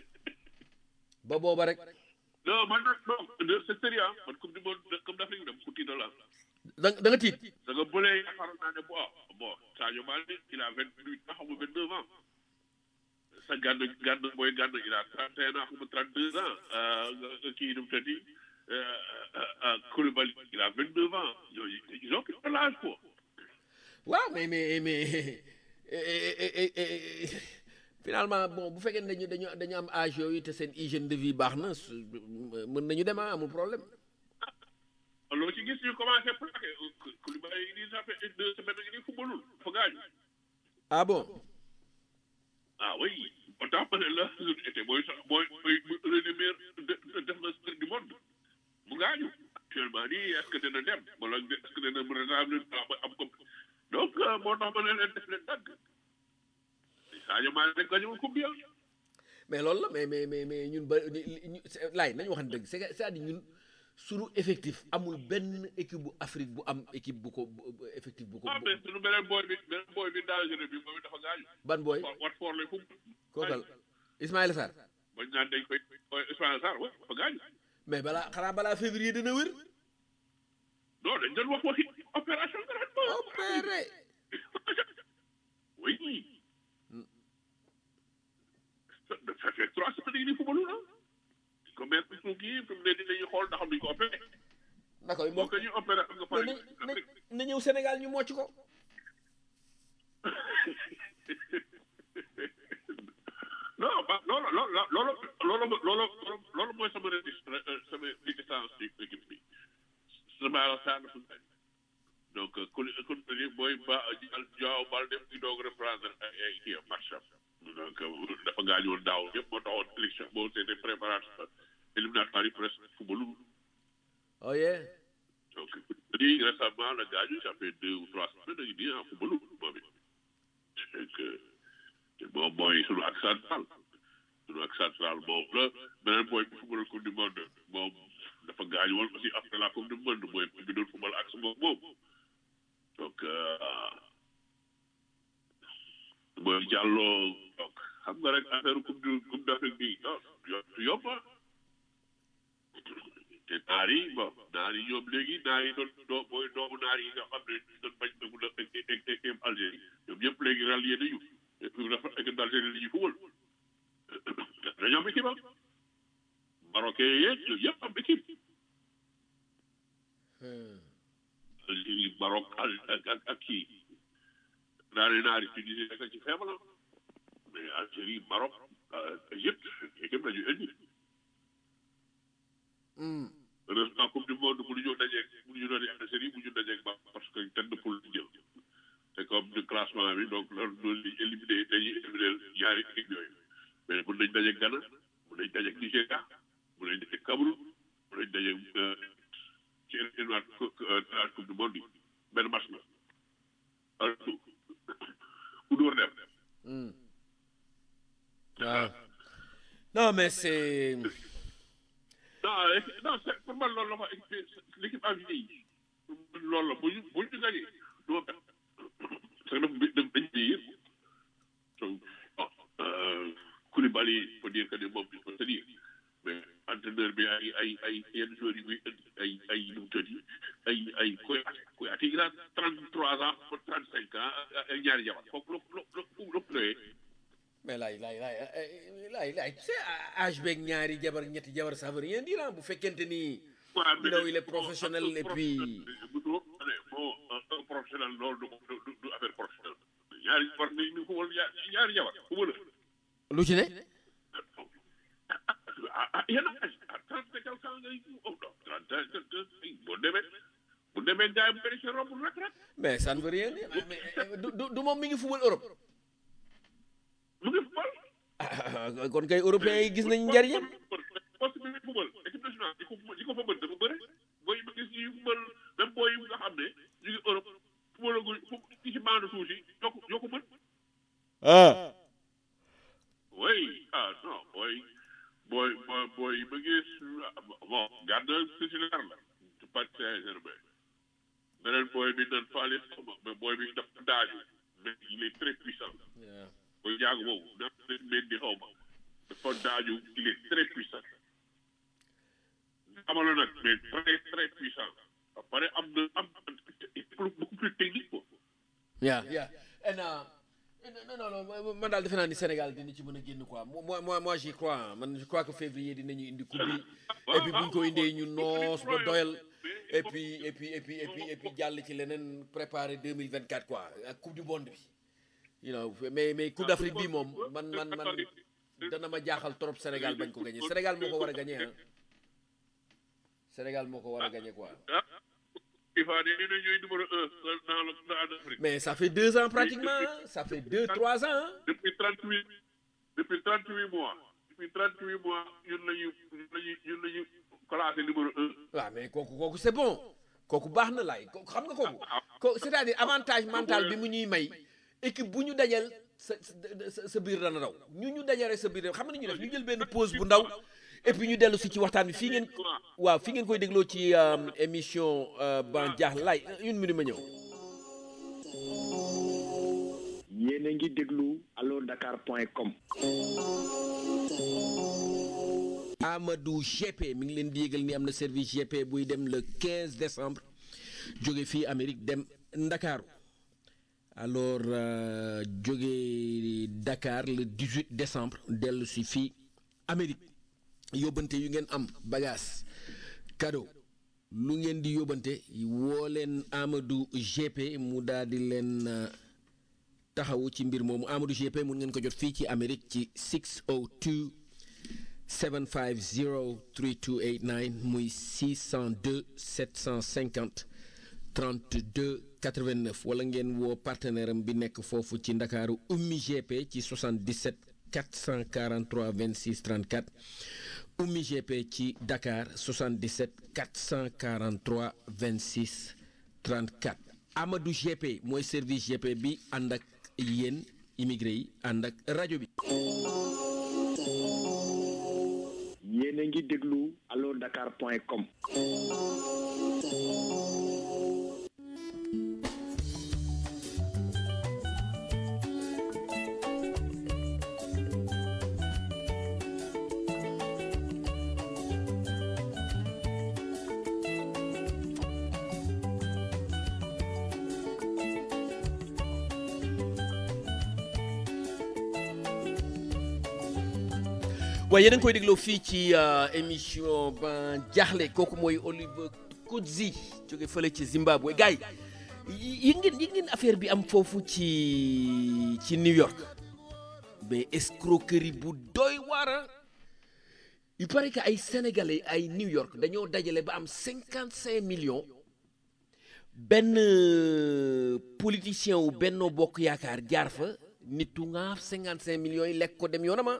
ba booba rek non man nag non c'est sérieux ah man coupe du monde coupe d'Afrique dem ku tiital la da da nga tiit da nga bëlee yaakaaroon naa ne bon bon Sadio Mané il a vingt huit ans xam nga vingt neuf ans sa gànn gànn mooy gànn il a trente et un ans xam nga trente deux ans nga kii nu mu tëddi Koulibaly il a vingt neuf ans yooyu ils ont pris de l'âge quoi waaw mais mais mais eh, eh, eh, eh, finalement bon bu fekkee ne dañu dañu dañu am âge yooyu te seen hygiène de vie baax na su- mën nañu dem ah amul problème loo ci gis ñu commencé plaqué Koulibaly yi nii ça fait une deux semaines ngi nii footballul dafa gaañu ah bon ah oui autant ma ne la était mooy sax mooy mooy l'un des meilleurs défenseurs du monde mu gaañu actuellement nii est-ce que dina dem wala est-ce que dina mën a am am ko donc moo tax ma ne leen def leen dagg Sadio Mané rek gaañu coupe bi mais loolu la mais mais mais mais ñun ba ñu ñu- laay nañu waxante dëgg c'est que c'est-à-dire ñun sunu effectif amul benn équipe bu Afrique bu am équipe bu ko bu- bu- effectif bu ko ah mais sunu beneen boy bi beneen boy bi dangereux bi moom it dafa gaañu ban booy wat foor lay fu kookal Ismaïla Sarr bañ naan dañ koy Ismaïla Sarr wa dafa gaañu mais balaa xanaa balaa février dina wér non dañ doon wax waxi opération gratuite opéré Oui. Ça, ça fait trois semaines yi nii footballu na. ko mettre suuf yi fi mu ne nii dañuy xool ndax am nañu ko opéré. na koy boo mbokk ko ñuy opéré am nga mais pare. na na na ñëw Sénégal ñu mocc ko non ba loolu loolu loolu loolu loolu loolu mooy sama rétis sama réticence ci équipe bi. sama saa dafa gaañ. donc ku ku ni mooy ba Diao Baldé di doog reprendre ay ay kii am match am. donc dafa gaañoon daaw yëpp moo taxoon élection boo seetee préparatoire éliminatoire yi presque footballu oh yeah donc lii récemment la gaañu ça fait deux ou trois semaines dañu di en footballu moom it donc te moom mooy sunu ak central sunu ak central moom la beneen mooy bi football coupe du monde moom dafa gaañu woon aussi après la coupe du monde mooy bi doon football ak sama moom donc mooy jàlloo donc xam nga rek affaire coupe du coupe d'Afrique bi non du yomb te naar yi bon naar yi ñoom léegi naar yi doon doo mooy doomu naar yi nga xam ne doon bañ dugg na équipe Algérie ñoom ñëpp léegi rallié nañu équipe dafa équipe d'Algérie la ñuy fubal dañoo am équipe am marocain yeeg ñoom ñëpp am équipe Algérie Maroc ak ak ak kii naari naari Tunisie nekk ci faible mais Algérie Maroc Égypte équipe la ñu indi heureusement coupe du monde bu ñu dajeeg bu ñu doon Algérie bu ñu dajeeg ba parce que tête de poule jël te comme de classement bi donc loolu loolu li éliminé dañuy éliminé ñaari équipe yooyu mais mun nañ dajeeg Ghana mun nañ dajeeg Nigéria mun nañ dajeeg Cameroun mun nañ dajeeg ci éliminatoire coupe du monde bi benn match la alors ku dóor dem waaw non mais c'est non non c'est pour man loolu la fa l'équipe a vieilli loolu la bu ñu bu ñu gagné du ma bet parce que dafa dafa dañ vieillir donc bon Koulibaly faut dire que ne moom il faut se dire mais entraîneur bi ay ay ay yenn joueurs yi muy indi ay ay nu mu tëddi ay ay Kouyaté Kouyaté il a trente trois ans ba trente cinq ans ay ñaari jabar foofu la la la la mais laay laay laay laay laay tu sais âge beeg ñaari jabar ñetti jabar ça veut rien dire bu fekkente ni you know il est professionnel et puis bon un professionnel loolu du du du affaire professionnelle ñaari jabar ni ni ko wal ñaari jabar ku wala lu ci ne ah yéen a trente et quelque ans ngay oh non trente boo demee bu demee jaay bu bëri sa robe rek rek mais ça ne veut rien dire mais du du du moom mi ngi fubal Europe mu ngi fubal ah kon kay européens yi gis nañ njariñam poste bi muy fubal équipe nationale di ko di ko fa mën dafa bëri booy yi ma gis ñuy fubal même booy yi nga xam ne ñu ngi Europe fubalaguñ fu ci bande suuf si ñoo ko ñoo ko mën ah oui ah non booy booy booy booy yi ma gis bon garde titulaire la ci Paris Saint-Germain beneen booy bi nan faale sama mais booy bi dafa daaju mais il est très puissant booy jaagu boobu daf leen mel di xaw ma dafa daaju il est très puissant amalo nag mais très très puissant ba pare am na am beaucoup plus technique quoi yeah yeah and uh, non non non man daal defe naa ni Sénégal dina ci mën a génn quoi moi moi moi j'y crois man je crois que février dinañu indi coupe bi et puis buñ ko indee ñu noos ba doyal et puis et puis et puis et puis et puis jàll ci leneen préparer 2024 quoi ak coupe du monde bi you know mais mais coupe d'Afrique bi moom man man man dana ma jaaxal trop Sénégal bañ ko gagné Sénégal moo ko war a gagné ah Sénégal moo ko war a gagné quoi. FIFA nee na ñooy numéro un dans le dans l'Afrique. mais ça fait deux ans pratiquement ça fait deux trois ans. depuis trente huit depuis trente huit mois depuis trente huit mois ñun la ñu ñun la ñu ñun la ñu classé numéro un. waaw mais kooku kooku c'est bon kooku baax na laay kooku xam nga kooku. ko c'est-à-dire avantage mental bi mu ñuy may équipe bu ñu dajal sa sa sa biir dana raw ñu ñu dajale sa biir xam nga ñu def ñu jël benn pause bu ndaw. et puis ñu dellu si ci waxtaan bi fii ngeen waaw fii ngeen koy dégloo ci émission ban jaax laay une minute ma ñëw yéen a ngi déglu allo dakar point com Amadou GP mi ngi leen di yégal ni am na service GP buy dem le 15 décembre jóge fii Amérique dem Ndakaaru alors jóge Dakar le 18 décembre dellu si fii Amérique yóbbante yu ngeen am bagage cadeau lu ngeen di yóbbante woo leen Amadou GP mu daal di leen taxawu ci mbir moomu Amadou GP mun ngeen ko jot fii ci Amérique ci 602 750 3289 muy 602 750 32 89 wala ngeen woo partenaire am bi nekk foofu ci ndakaaru ummi gp ci 77 443 26 34 ummi gp ci dakar 77 443 26 34 amadou gp mooy service gp bi ànd ak yéen immigré yi ànd ak rajo bi yéen a ngi déglu allo dakar point com waaye yéen a ngi koy dégloo fii ci émission ba jaaxle kooku mooy Oliver Kudzi jóge fële ci Zimbabwe gars yi yi ngeen yi ngeen affaire bi am foofu ci ci New York mais escroquerie bu doy waar il paraît que ay sénégalais ay New York dañoo dajale ba am cinquante cinq millions benn politicien wu Benno Bokk Yaakaar jaar fa nitu nga cinquante cinq millions yi lekk ko dem yoonama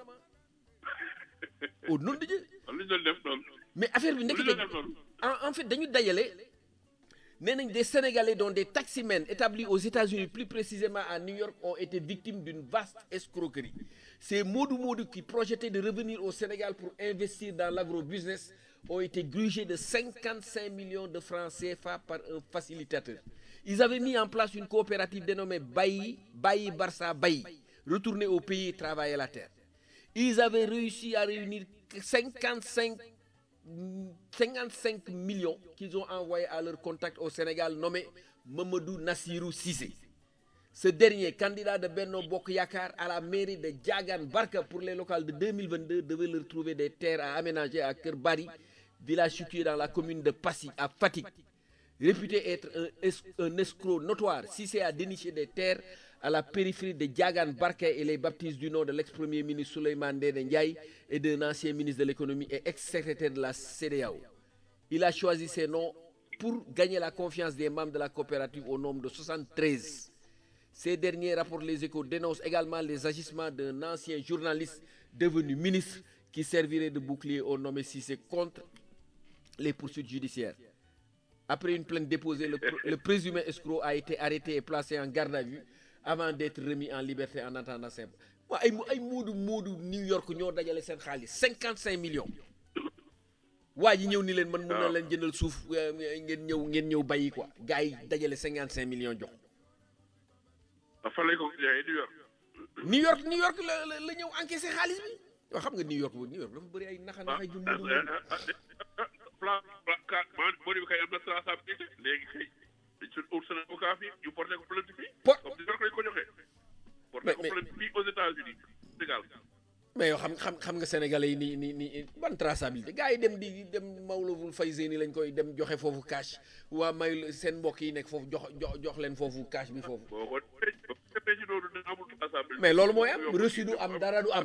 oh noonu dañuy lu ñu doon def noonu mais affaire bi nekk lu ñu doon def noonu en en fait dañu dajale nee nañ des sénégalais dont des taximens établis aux États-Unis plus précisément à New York ont été victimes d'une vaste escroquerie ces modou modou qui projetaient de revenir au Sénégal pour investir dans l'agro-business ont été grugés de 55 millions de francs CFA par un facilitateur ils avaient mis en place une coopérative dénommée Bayi Bayi Barça Bayi retourner au pays et travailler la terre ils avaient réussi à réunir 55 55 millions qu'ils ont envoyés à leur contact au Sénégal nommé Mamadou Nassirou Cissé. Ce dernier, candidat de Benno Bok Yakar à la mairie de Diagan Barka pour les locales de 2022, devait leur trouver des terres à aménager à Kerbari, village situé dans la commune de Passy, à Fatik. Réputé être un, es- un escroc notoire, Cissé a déniché des terres à la périphérie de Diagan Barka et les baptise du nom de l'ex-premier ministre Souleymane Ndéné Ndiaye et d'un ancien ministre de l'économie et ex-secrétaire de la CEDEAO. Il a choisi ces noms pour gagner la confiance des membres de la coopérative au nombre de 73. Ces derniers rapportent les échos dénoncent également les agissements d'un ancien journaliste devenu ministre qui servirait de bouclier au nommé Cissé contre les poursuites judiciaires. Après une plainte déposée, le, pr- le présumé escroc a été arrêté et placé en garde à vue avant d'être remis en liberté en attendant ses... waa ay ay moodu moodu New York ñoo dajale seen xaalis 55 millions waa ji ñëw ni leen man mun na leen jëndal suuf euh, ngeen ñëw ngeen ñëw bàyyi quoi gars yi dajale 55 millions jox fan lañ ko jaayee New York New York New York la la la ñëw encaissé xaalis bi yoo xam nga New York bu New York dafa bëri ay naxa naxa ju moodu moodu plan plan ka man moo di kay am na traçabilité léegi kay dañ suñ ut seen avocat fii ñu porté ko plainte fii Por- comme New York lañ ko joxee porté Mais- ko mais- plainte fii aux États-Unis Sénégal mais yow xam xam xam nga sénégalais yi ni ni ni ban traçabilité gars yi dem di dem Mawlawul Fayzeni lañ koy dem joxe foofu cash waa may seen mbokk yi nekk foofu jox jox jox leen foofu cash bi foofu boo ko defee boo ko defee ci loolu dina amul traçabilité mais loolu mooy am reçu du am dara du am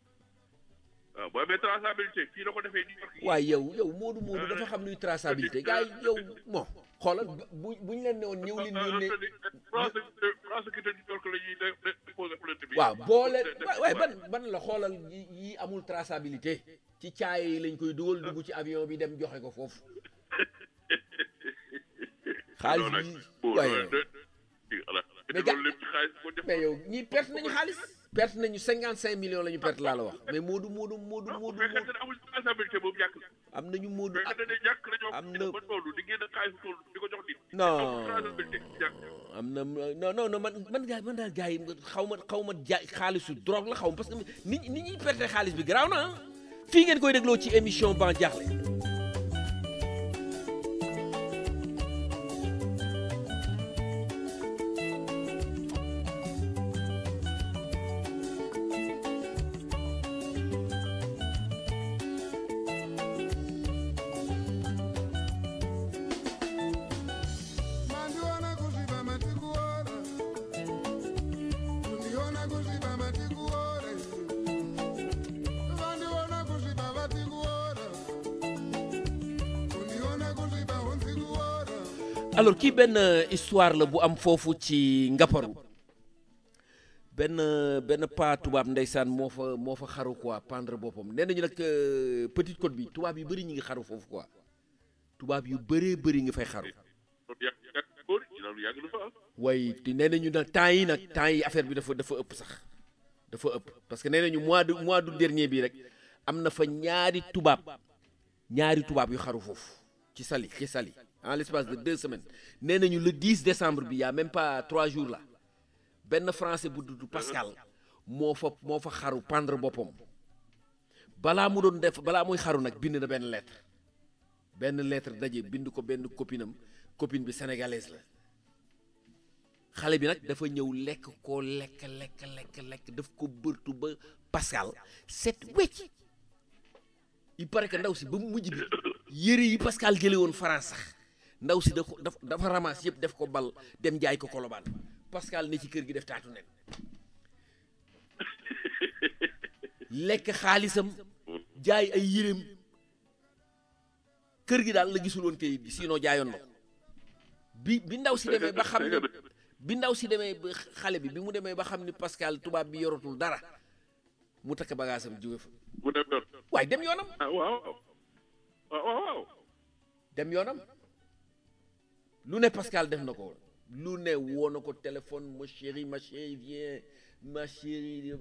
waaw boo amee traçabilité fii la ko defee New York yi waaye yow yow Moodu Moodu dafa xam luy traçabilité gars yi yow bon xoolal bu buñ leen ne woon ñëw leen yónnee prosecuteur prosecuteur New York la ñuy dé- déposer plainte bi waaw boo leen waaye ban ban la xoolal yi yi amul traçabilité ci caaye yi lañ koy dugal dugg ci avion bi dem joxe ko foofu xaalis bi waaye mais ga- loolu lépp ci xaalis ko def mais yow ñii perte nañu xaalis perte nañu cinquante cinq millions la ñu perte laa la wax mais Moodu Moodu Moodu bu Moodu fekkee Moodu ne amul traçabilité boobu ñàkk la am nañu Moodu bu fekkee ne ñàkk nañoo am am na- ba toll di génn xaalis toll di ko jox nit Non. amul traçabilité ñàkk am na non non non man man gaa man daal gars yi xaw ma xaw ma jaay xaalisu drogue la xaw ma parce que ni ni ñuy perte xaalis bi garaaw na ah fii ngeen koy dégloo ci émission Ban Diakhli Mandiona kuziba matikuora Kundiona kuziba matikuora Vandiona kuziba vatikuora alors kii benn histoire la bu am foofu ci Ngaparu benn benn paa tubaab ndeysaan moo fa moo fa xaru quoi pendre boppam nee nañu nag euh, Petite Côte bi tubaab yu bëri ñi ngi xaru foofu quoi tubaab yu bëree bëri nga fay xaru loolu yàgg yàgg góor yi loolu yàgg na fa ah. way te nee nañu nag temps yi nag temps yi affaire bi dafa dafa ëpp sax dafa ëpp parce que nee nañu mois de mois d'août dernier bi rek am na fa ñaari tubaab ñaari tubaab yu xaru foofu ci Saly ci Saly en l'espace de deux semaines nee nañu le 10 décembre bi y a même pas trois jours là benn français bu dudd Pascal moo fa moo fa xaru pendre boppam balaa mu doon def balaa muy xaru nag bind na benn lettre benn lettre daje bind ko benn copinam copine bi sénégalaise la xale bi nag dafa ñëw lekk ko lekk lekk lekk lekk daf ko bërtu ba Pascal set wecc il paraît que ndaw si ba mu mujj bi yëre yi Pascal jële woon France sax ndaw si da ko daf dafa ramasse yëpp def ko bal dem jaay ko kolobaan Pascal ne ci kër gi def taatu nen lekk xaalisam jaay ay yëreem kër gi daal la gisul woon kayit gi sinon jaayoon na ko bi bi ndaw si demee ba xam ne bi ndaw si demee ba xale bi bi mu demee ba xam ni Pascal tubaab bi yoratul dara mu takk bagaasam jóge fa mu dem yoon. waaye dem yoonam ah waaw waaw waaw waaw. dem yoonam lu ne Pascal def na ko lu ne woo na ko téléphone ma chérie ma chérie viens ma chérie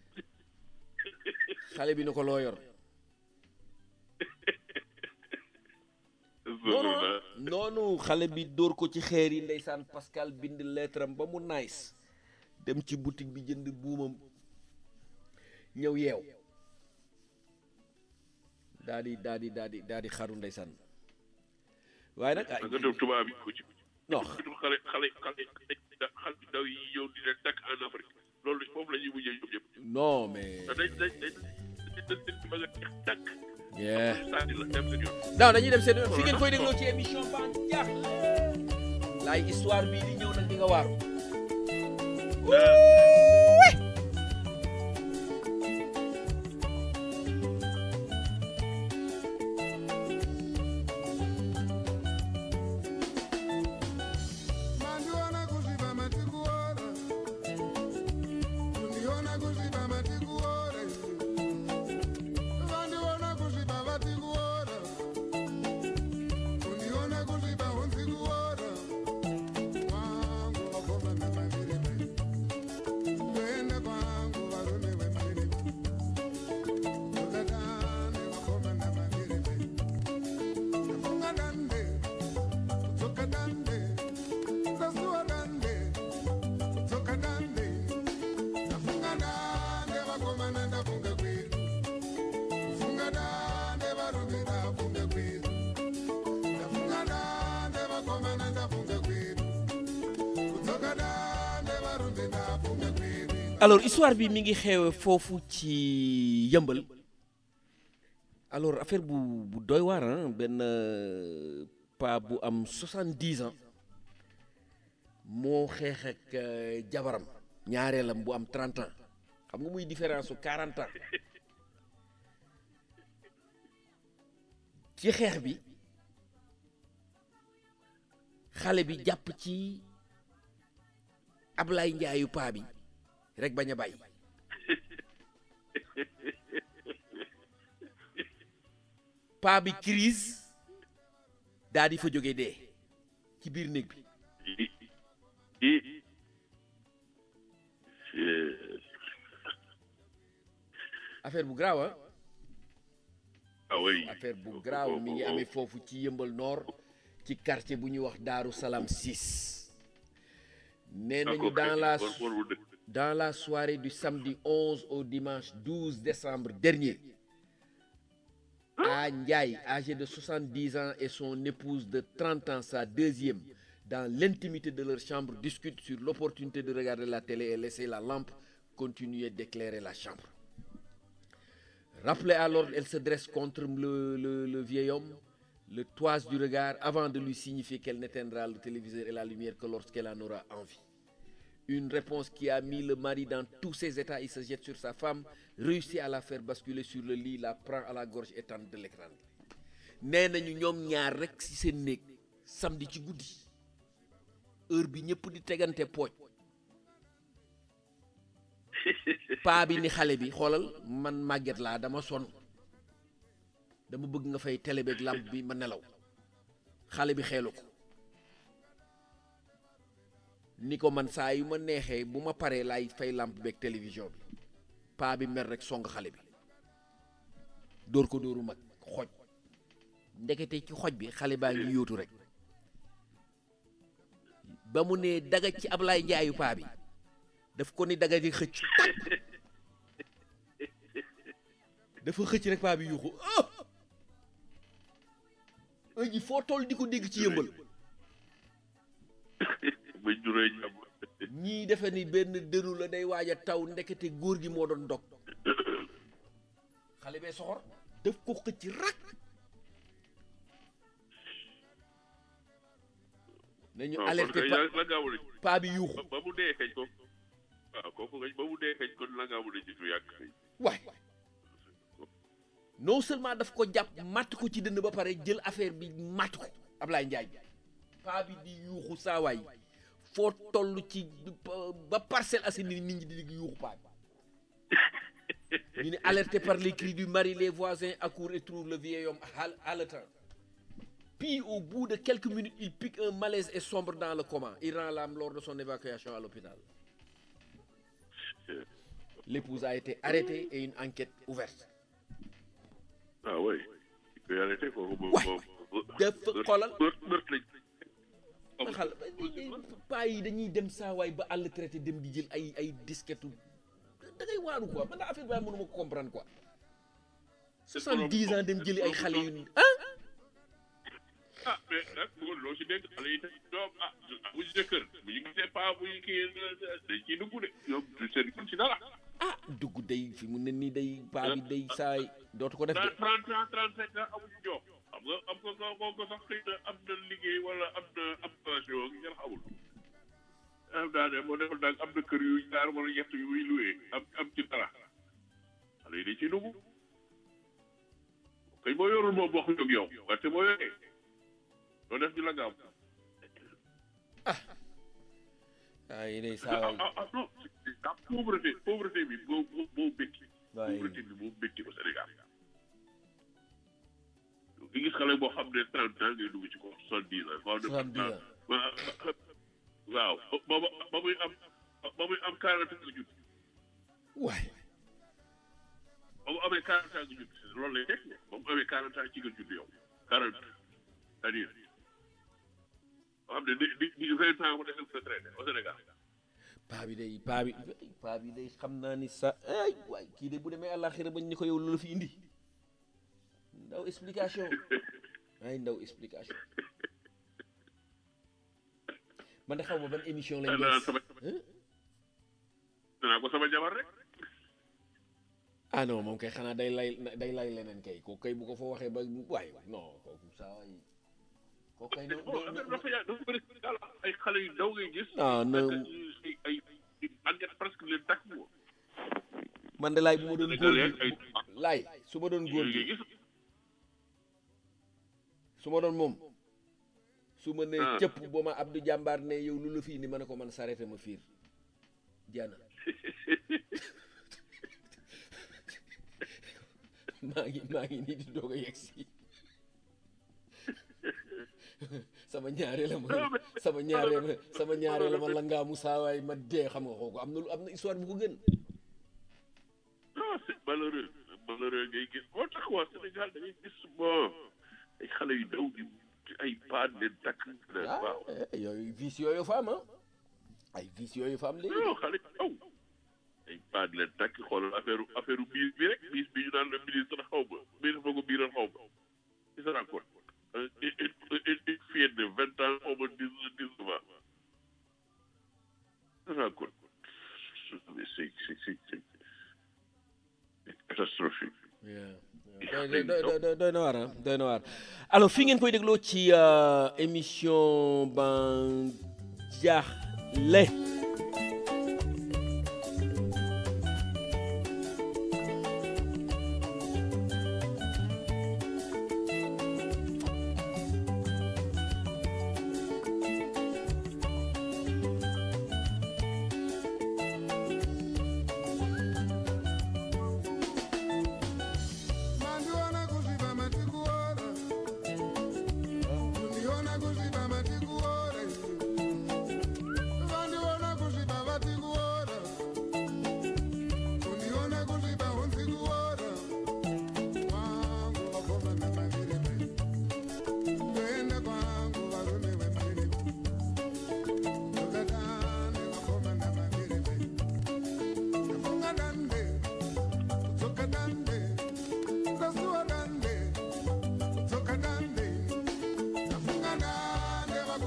xale bi ne ko loo yor noonu noonu xale bi dóor ko ci xeer yi ndeysaan Pascal bind lettre am ba mu nice dem ci boutique bi jënd buumam ñëw yeew daa di daa di daa di daa di xaru ndeysaan waaye nag nga dem tubaab yi ko ci. non xale xale xale xale ndaw yi ñëw di leen takk en Afrique loolu foofu la ñuy mujjee ñoom ñëpp. non mais dañ dañ dañ dañ dañ ba nga jeex takk. yeah sànni la dem seen yoon. non dañuy dem seen yoon fi ngeen koy dégloo ci émission ba jaax laay histoire bii di ñëw nag di nga waaru Mandiona kuziba matikuora Kundiona kuziba matikuora Vandiona kuziba vatikuora Kundiona kuziba hunzikuora Kwangu vakoma namavirime Kuenda kwangu varume vemirime Ukatane vakoma namavirime Nafunga dande Kutsoka dande Sasuwa dande, kutsoka dande, ndafunga dande vakomana ndafunga kwedu, kufunga dande varume ndafunga kwedu, ndafunga dande vakomana ndafunga kwedu, kutsoka dande varume ndafunga kwedu. alors histoire bi mi ngi xewe foofu ci yëmbal alors affaire bu bu doy waar ah benn euh, pa bu am 70 ans moo xeex ak euh, jabaram ñaareelam bu am 30 ans xam nga muy différence su 40 ans ci xeex bi xale bi jàpp ci Ablaye Njaayu paa bi rek bañ a bàyyi paa bi crise daa di fa jóge dee ci biir néeg bi i affaire bu graaw ah ah oui affaire bu graaw mi ngi amee foofu ci yëmbal nord ci quartier bu ñuy wax Daaru Salaam 6 nee nañu dans la dans la soirée du samedi 11 au dimanche 12 décembre dernier à Ndiaye âgé de 70 ans et son épouse de 30 ans sa deuxième dans l'intimité de leur chambre discutent sur l'opportunité de regarder la télé et laisser la lampe continuer d'éclairer la chambre Rappelée à l'ordre, elle se dresse contre le, le, le vieil homme, le toise du regard, avant de lui signifier qu'elle n'éteindra le téléviseur et la lumière que lorsqu'elle en aura envie. Une réponse qui a mis le mari dans tous ses états. Il se jette sur sa femme, réussit à la faire basculer sur le lit, la prend à la gorge et tente de l'écran. nee nañu ñoom ñaar rek ci seen néeg samedi ci guddi heure bi ñëpp di tegante pooj paa bi ni xale bi xoolal man màgget laa dama sonn dama bëgg nga fay télé beeg làmp bi ma nelaw xale bi xeelu ko ni ko man saa yu ma neexee bu ma paree laay fay làmp beeg télévision bi paa bi mer rek song xale bi dóor ko dóoru mag xoj ndekete ci xoj bi xale baa ngi yóotu rek ba mu ne daga ci Ablaye Njaayu paa bi daf ko ni daga di xëcc dafa xëcc rek paa bi yuuxu ah ëji foo toll di ko dégg ci yëmbal ba juree jàmm ñii defe ni benn dënu la day waaj a taw ndekete góor gi moo doon dog xale bee soxor daf ko xëcc rak nañu non alerté kon pa kay la gaawu nañ paa bi yuuxu ba mu dee xëj ko waaw kooku kañ ba mu dee xëj kon la gaawu nañ ci du yàgg xëy waay non seulement daf ko jàpp matt ko ci dënd ba pare jël affaire bi matt ko Ablaye Njaay paa bi di yuuxu saawaay foo toll ci ba Parcelles Assainies nit ñi di di yuuxu paa bi ñu ne alerté par les cris du mari les voisins accourent et trouvent le vieil homme hal- haletant puis au bout de quelques minutes il pique un malaise et sombre dans le coma il rend l'âme lors de son évacuation à l'hôpital l'épouse a été arrêtée et une enquête ouverte ah oui il peut y arrêter kooku moom Waay. moom dafa xoolal meurt meurt lañ ma xal paa yi dañuy dem saawaay ba àll traité dem di jël ay ay disquette da ngay waaru quoi man affaire bi mënuma ko comprendre quoi soixante-dix ans dem jëli ay xale yu ah ah mais nag bu loo si dégg xale yi tamit doom ah bu ñu jëkkër bu ñu gisee paa bu ñu kii dañ ciy dugg de ñoom du seen kun si dara ah dugg day fi mu ne nii day paa bi day saay dootu ko def de trente ans trente cinq ans amuñu jox xam nga am nga ko ko sax xëy na am na liggéey wala am na am pension ak ngeen xamul am daa ne moo defal daal am na kër yu ñaar wala ñett yu muy luwee am am ci dara xale yi dañ ciy dugg kay boo yorul moom wax ak yow wante boo yoree doo def ñu la gaaw ah yi day ah saawaay ah ah non ah pauvreté pauvreté bi moo moo moo bétti waaye pauvreté bi moo bétti au Sénégal nga gis xale boo xam ne trente ans ngay dugg ci ko soixante dix ans koo xam ne 70 ans waaw ba ba ba muy am ba muy am quarante ans nga judd waay ba mu amee quarante ans nga judd loolu lay teg ba mu amee quarante ans ci nga judd yow quarante c'est-à-dire boo xam ne di di di vingt ans mu desel retraité au Sénégal paa bi day paa bi paa bi day xam naa ni sa ay waay kii de bu demee àllaaxira bañ ni ko yow loolu fi indi ndaw explication ay ndaw explication man de xaw ma ban émission lañ danaa def sama Hein? danaa ko sama jabar rek ah non moom kay xanaa day lay day lay leneen kay kooku kay bu ko fa waxee ba waay waay non kooku saa waay kooku kay non bon affaire dafa yaa dafa bëri daal ay xale yu ndaw ngay gis ah non ay ay ay màgget presque leen takk moom man de laay bu ma doon góor Sénégalais gi ay laay su ma doon góor yooyu ngay gi gis su ma doon moom su ma nee Ah. cëpp ba ma Abdou Jàmbaar ne yow lu la fii ni ma ne ko man sarete ma fiir jaana maa ngi maa ngi nii di doog a yegg si sama ñaare la ma sama ñaare la sama ñaare la ma la ngaamu saawaay ma dee xam nga kooku am na lu am na histoire bu ko gën non c'est malheureux malheureux ngay gis moo tax waa Sénégal da ngay gis bon ay xale yu ndaw di ay paan leen takk ah waaw eh, yooyu vice yooyu fa am ah ay vice yooyu fa am léegi non xale yu ndaw ay paan leen takk xoolal affaire affaire biir bi rek biis bi ñu naan la ministre xaw ma ministre fa ko biiral xaw ma ci sa rapport une une une fille de vingt ans xaw ma dix dix-neuf ans sa rapport mais c'est c'est c'est c'est catastrophique doy doy doy doy na waar ah doy na waar alors fii ngeen koy dégloo ci euh, émission ban jaaxle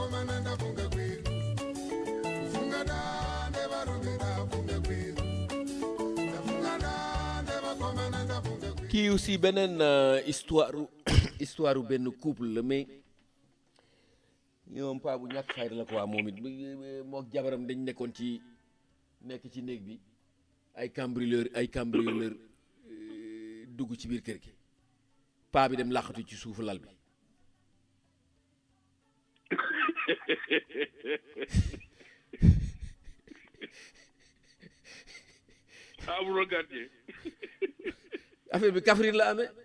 vakomana ndafunga kwenu kufunga dande varume ndafunga kwenu ndafunga dande vakomana ndafunga kwenu kii aussi beneen euh, histoire u- histoire u benn couple la mais ñoom paa bu ñàkk fayda la quoi moom it mook jabaram dañ nekkoon ci nekk ci néeg bi ay cambrioleur ay cambrioleur euh, dugg ci biir kër gi paa bi dem làqatu ci suufu lal bi amuloo gardien affaire bi Kaffrine la amee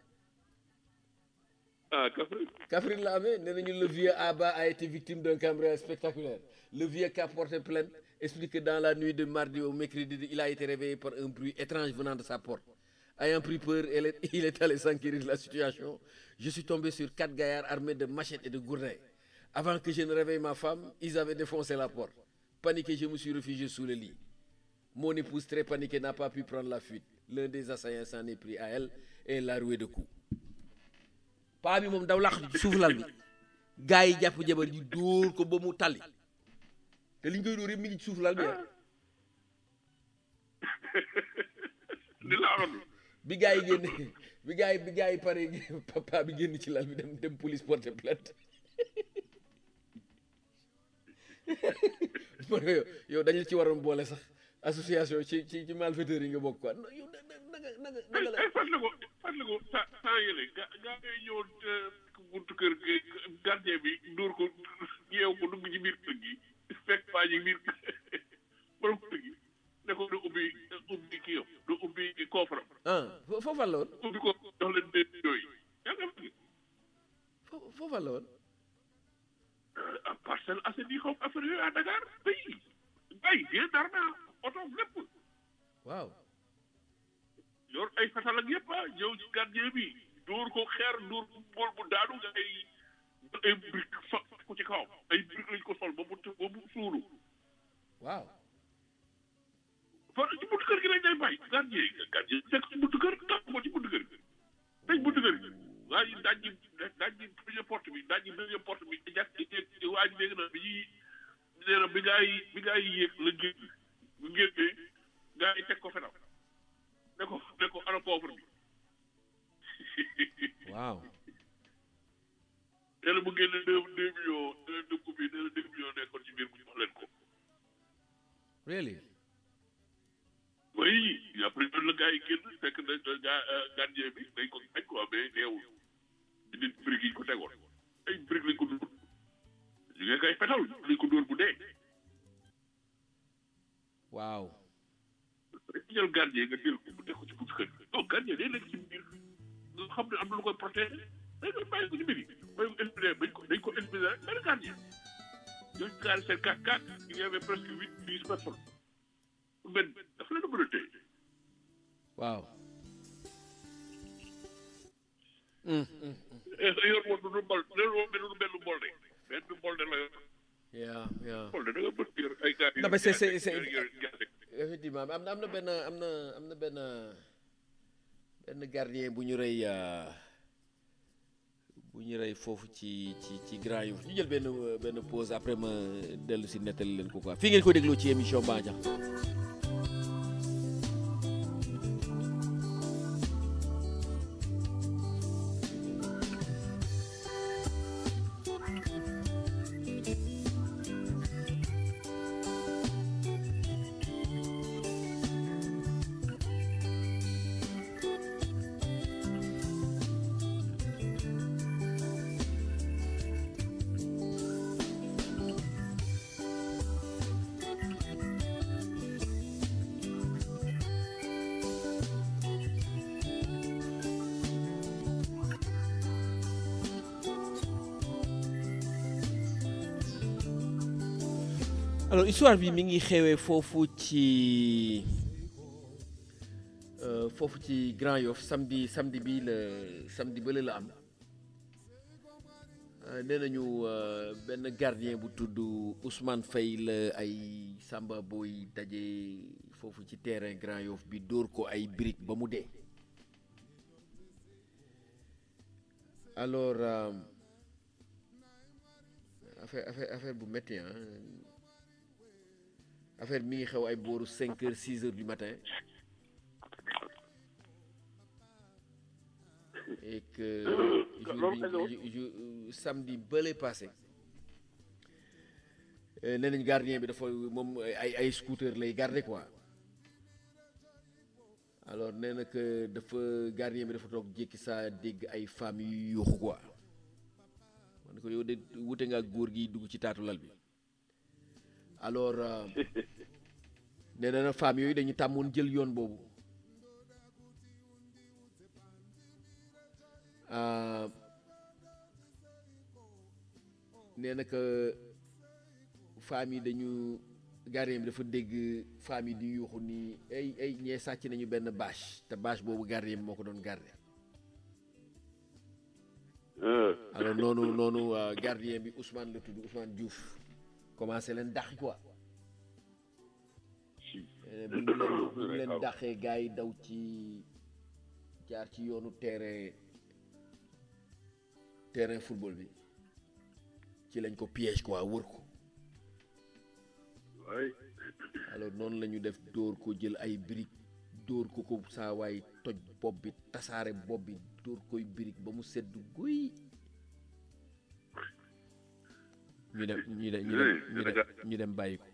ah Kaffrine Kaffrine la amee nee nañu le vieux Abba a été victime d'un cambriolage spectaculaire le vieux qui a porté plainte explique que dans la nuit de mardi au mercredi il a été réveillé par un bruit étrange venant de sa porte ayant pris peur elle est- il est allé s'enquérir de la situation je suis tombé sur quatre gaillards armés de machettes et de gourdins avant que je ne réveille ma femme ils avaient défoncé la porte paniqué je me suis réfugié sous le lit mon épouse très paniquée n'a pas pu prendre la fuite l'un des assaillants s'en est pris à elle et l'a roué de coups paa bi moom daw làq ci suuf lal bi gars yi jàpp jabar ji dóor ko ba mu tali te li ñu koy dóor yëpp mi ngi ci suuf lal bi ah li laa doon bi gars yi génne bi gars yi bi gars yi pare papa bi génn ci lal bi dem dem police porter plainte man ko yow yow dañu ci waroon boole sax association ci ci ci malfaiteurs yi nga bokk quoi non yow da da da nga da nga da nga la ay fàttali ko fàttali ko sa saa yële ga gaa ngay ñëw buntu kër gi gardien bi dóor ko yeew ko dugg ci biir kër gi fekk paa ji biir borom kër gi ne ko du ubbi ubbi kii yam du ubbi coffre ah fo- foofal la woon ubbi ko jox leen deux yooyu yaa nga fi fo- foofal la woon ah Parcelles Assainies xaw affaire yooyu à Dakar bay bay bien dara oto lépp waaw yor ay fetal ak yëpp ah ñëw ci gardien bi dóor ko xeer dóor ko bool bu daanu nga ay ay brique fa ko ci kawam ay brique lañ ko sol ba mu t- ba mu suulu waaw fa ci buntu kër gi lañ lay bàyyi gardien yi gardien yi fekk ci buntu kër tax ko ci buntu kër gi tëj buntu kër gi waa ji daaj ji daaj ji première porte bi daaj ji deuxième porte bi jàkk waa ji dégg na bi ñuy nee na bi gaa yi bi gaa yi yéeg la génn bu génnee gaa yi teg ko fenal ne ko ne ko ana pauvre bi waaw nee na bu génne deux deux millions deux dëkk bi nee na deux millions nekkoon ci biir bu jox leen ko really oui après noonu la gars yi génn fekk na gaa gardien bi dañ ko dañ ko mais deewul di nit briques yi ñu ko tegoon ay briques lañ ko dóor ñu ngi koy fetal lañ ko dóor bu dee waaw rek jël gardien nga jël ko bu dee ko ci buntu kër gi non gardien day nekk ci biir nga xam ne am na lu koy protéger day koy bàyyi ko ci biir yi bàyyi ko éliminé dañ ko dañ ko éliminé rek benn gardien ñooñu gaari seen quatre quatre il y avait presque huit dix personnes benn dafa leen a mën a téye waaw yor woon du mbol yor woon benn benn mbol de benn mbol de la yor yeah yeah mbol de da nga bëgg yor ay gars Non, mais c'est- c'est- c'est- yor gerte effectivement am na am na benn am na am na benn benn gardien bu ñu rey euh, bu ñu rey foofu ci ci ci Grand Yoff ñu jël benn euh, benn pause après ma dellu si nettali leen ko quoi fii ngeen ko dégloo ci émission Bandiang alors histoire bi mi ngi xewee foofu ci euh, foofu ci Grand Yoff samedi samedi bi la samedi bële la am Euh, nee nañu euh, benn gardien bu tudd Ousmane Faye la ay Samba Boy daje foofu ci terrain Grand Yoff bi dóor ko ay briques ba mu dee alors euh, affaire affaire affaire bu métti ah affaire mi ngi xew ay booru cinq heures six heures du matin et que jour bi ju- ju- samedi bële passé euh, nee nañ gardien bi dafa moom ay ay scooter lay garder quoi alors nee na que dafa gardien bi dafa toog jékki saa dégg ay femmes yu yuuxu quoi man ne ko yow de wute nga ak góor gi dugg ci taatu lal bi alors euh, nee na na femmes yooyu dañu tàmmoon jël yoon boobu Euh, nee na que femmes yi dañu gardien bi dafa dégg femmes yi di yuuxu ni ay ay ñee sàcc nañu benn bâche te bâche boobu gardien bi moo ko doon garder alors noonu noonu euh, gardien bi Ousmane la tudd Ousmane Diouf commencé leen dàq quoi Eh, bu ñu leen bu ñu leen dàqee gars yi daw ci jaar ci yoonu terrain terrain football bi ci lañ ko piège quoi wër ko waay alors noonu la ñu def dóor ko jël ay briques dóor ko ko saa waay toj bopp bi tasaare bopp bi dóor koy brique ba mu sedd guy ñu dem ñu dem ñu dem ñu dem ñu dem bàyyi ko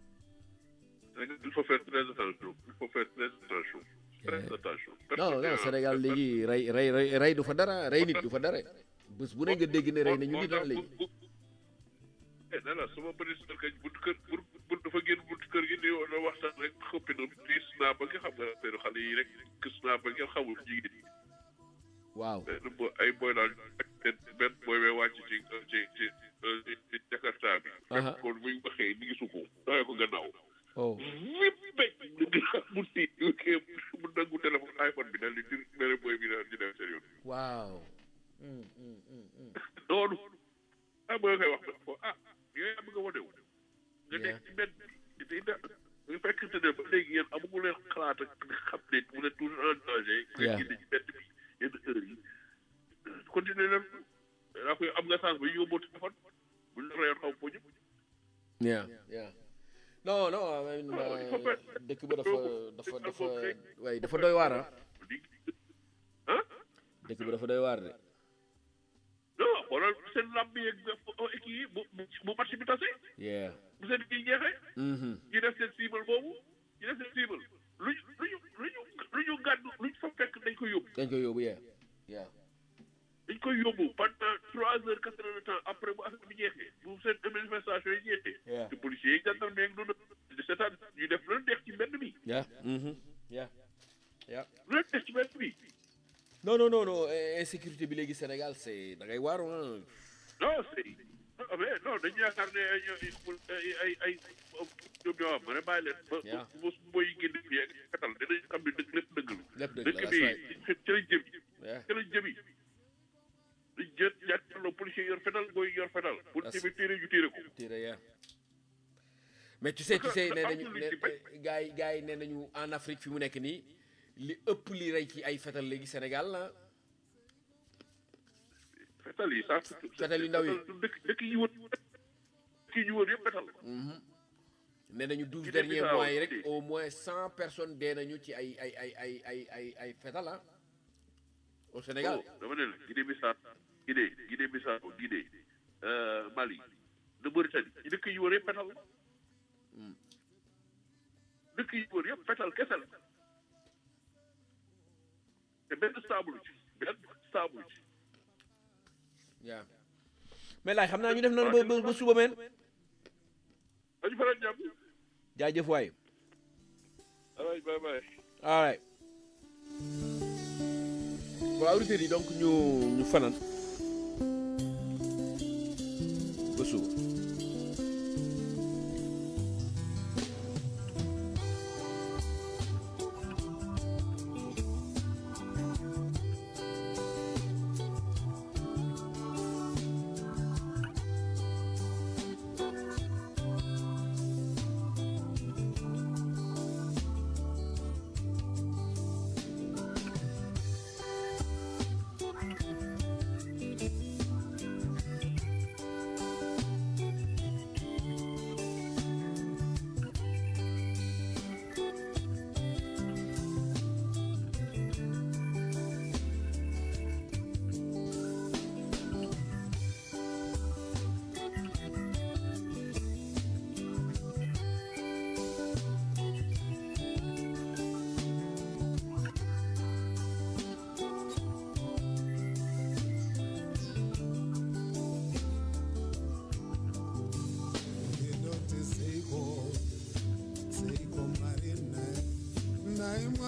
il faut faire très attention il faut faire très attention très attention non non Sénégal léegi rey rey rey rey du fa dara rey nit du fa dara bés bu ne nga dégg ne rey nañu nit ah léegi nee na sama bëri sër kañ buntu kër buntu dafa génn buntu kër gi nii na waxtaan rek xëppi na di snap ba nga xam nga affaire xale yi rek que snap ba ngeen xamul jigéen yi waaw benn bo ay boy daal benn benn boy bee wàcc ci ci ci ci Jakarta bi Aha. fekk kon buñ waxee ni ngi suko dawee ko gannaaw oh wip béy mu tiit mu nangu téléphone iPhone bi daal di di mere boy bi daal di dem seen yoon waaw Mm, mm, mm, mm. noonu ah boo koy wax nag ko ah yooyu am nga wane wu nga nekk ci mbedd bi di da nga fekkente ne ba léegi yéen amu leen xalaat ak xam ne mu ne toujours en danger nga Yeah. génne ci mbedd bi yenn heure yi continuer leen daa koy am nga chance ba yóbboo téléphone bu ñu la reyoon xaw ma ñëpp yeah yeah non non I mean, Ah, il faut euh, faire- dëkk ba dafa dafa il dafa faut faire- waaye dafa doy waar ah di ah dëkk ba dafa doy waar de non xoolal seen làmb yeeg kii yi bu bu match bi tase yeah bu seen kii jeexee mhm ñu def seen cible boobu ñu def seen cible lu ñu lu ñu lu ñu lu ñu gàddu lu ñu fa fekk dañ ko yóbbu dañ koy yóbbu yeah yeah dañ koy yóbbu pendant trois heures quatre heures de temps après bu affaire bi jeexee bu seen manifestation yi jeexee Yeah. te policiers yi gendarme yeeg noonu di seetaan ñu def lu leen neex ci mbedd mi yeah mhm yeah yeah lu leen neex ci mbedd mi non non non non eh, insécurité bi léegi Sénégal c'est da ngay waaru ah non c'est non mais non dañu yaakaar ne ay ay ay ay ñoom ñoo am ma ne bàyyi leen ba Yeah. ba su booy génn fii ak katal dinañ xam ne dëgg lépp dëgg la lépp dëgg la dëkk that's bi right ci lañ jëm yeah ci lañ jëm yi dañ jët jàkkaarloo policier yor fetal booy yor fetal policier bi téere ñu téere ko tire yeah mais tu sais tu sais nee nañu Absolument. ne gars yi gars yi nee nañu en Afrique fi mu nekk nii li ëpp li rey ci ay fetal léegi Sénégal la fetal yi sax Fetal yu ndaw yi. dëkk dëkk yi wër dëkk yi ñu wër yëpp fetal nee nañu douze Guinée derniers Bissau mois yi rek aussi. au moins cent personnes dee nañu ci ay ay ay ay ay ay ay fetal ah au Sénégal Oh, dama ne la Guinée Bissau Guinée Guinée Bissau Guinée euh, Mali de Mauritanie ci dëkk yi wër yëpp fetal dëkk yi wër yëpp fetal kese la te benn stable ci benn stable ci yaa mais laay xam naa ñu def noonu ba ba ba suba meen dañu faral jàmm jaajëf waay alright bye bye all right bon auditeurs yi donc ñu ñu fanaan ba suba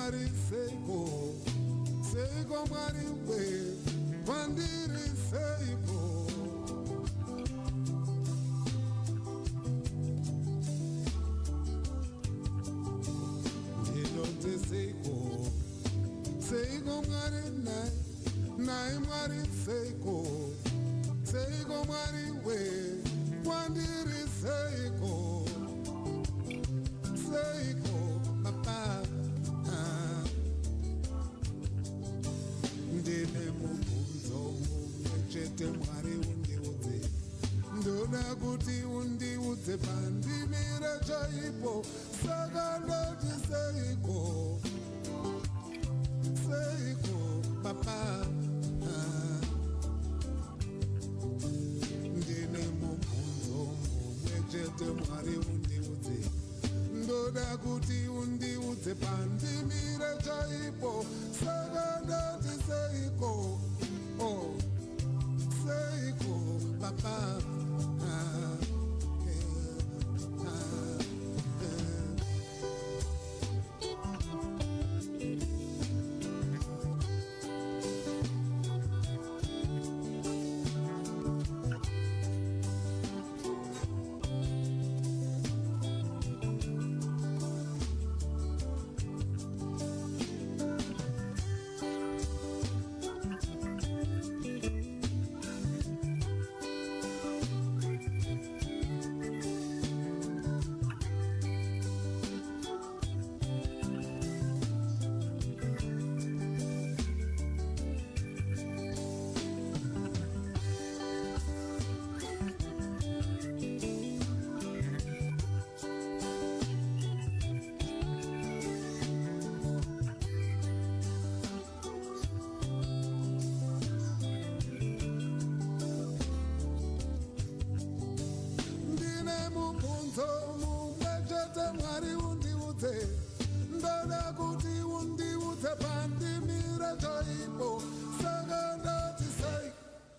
mwari seiko seiko mwari we kwandiri seiko ndinoti seiko seiko mwari nai nai mwari seiko seiko mwari we kwandiri seiko seiko papa ah. ndine mubvunzo mumwe chete mwari undiudze ndoda kuti undiudze pandimire chaipo saka ndoti seiko seiko papa ah. ndine mubvunzo mumwe chete mwari undiudze ndoda kuti undiudze pandimire chaipo saka ndati seiko oh. seiko papa ah, eh, ah, eh. ndine mubvunzo mumwe chete mwari undiudze ndoda kuti undiudze pandimire chaipo saka ndati sei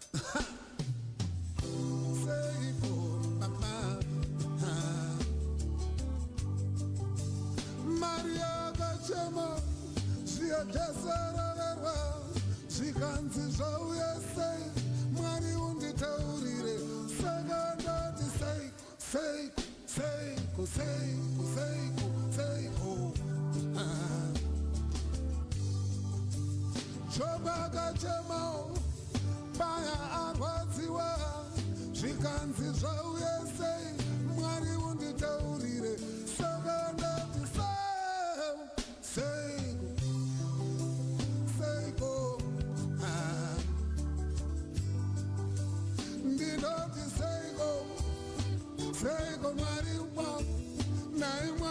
seiko papa Ah. mari yakachema zviyajasaroverwa zvikanzi zvauye sei mwari unditaurire saka ndati seiko seiko seiko seiko seiko seiko Ah. joba akachemawo baya arwadziwa zvikanzi zvauye sei mwari unditaurire saka ndati seiko seiko seiko Ah. ndinoti seiko seiko mwari wangu nai mwari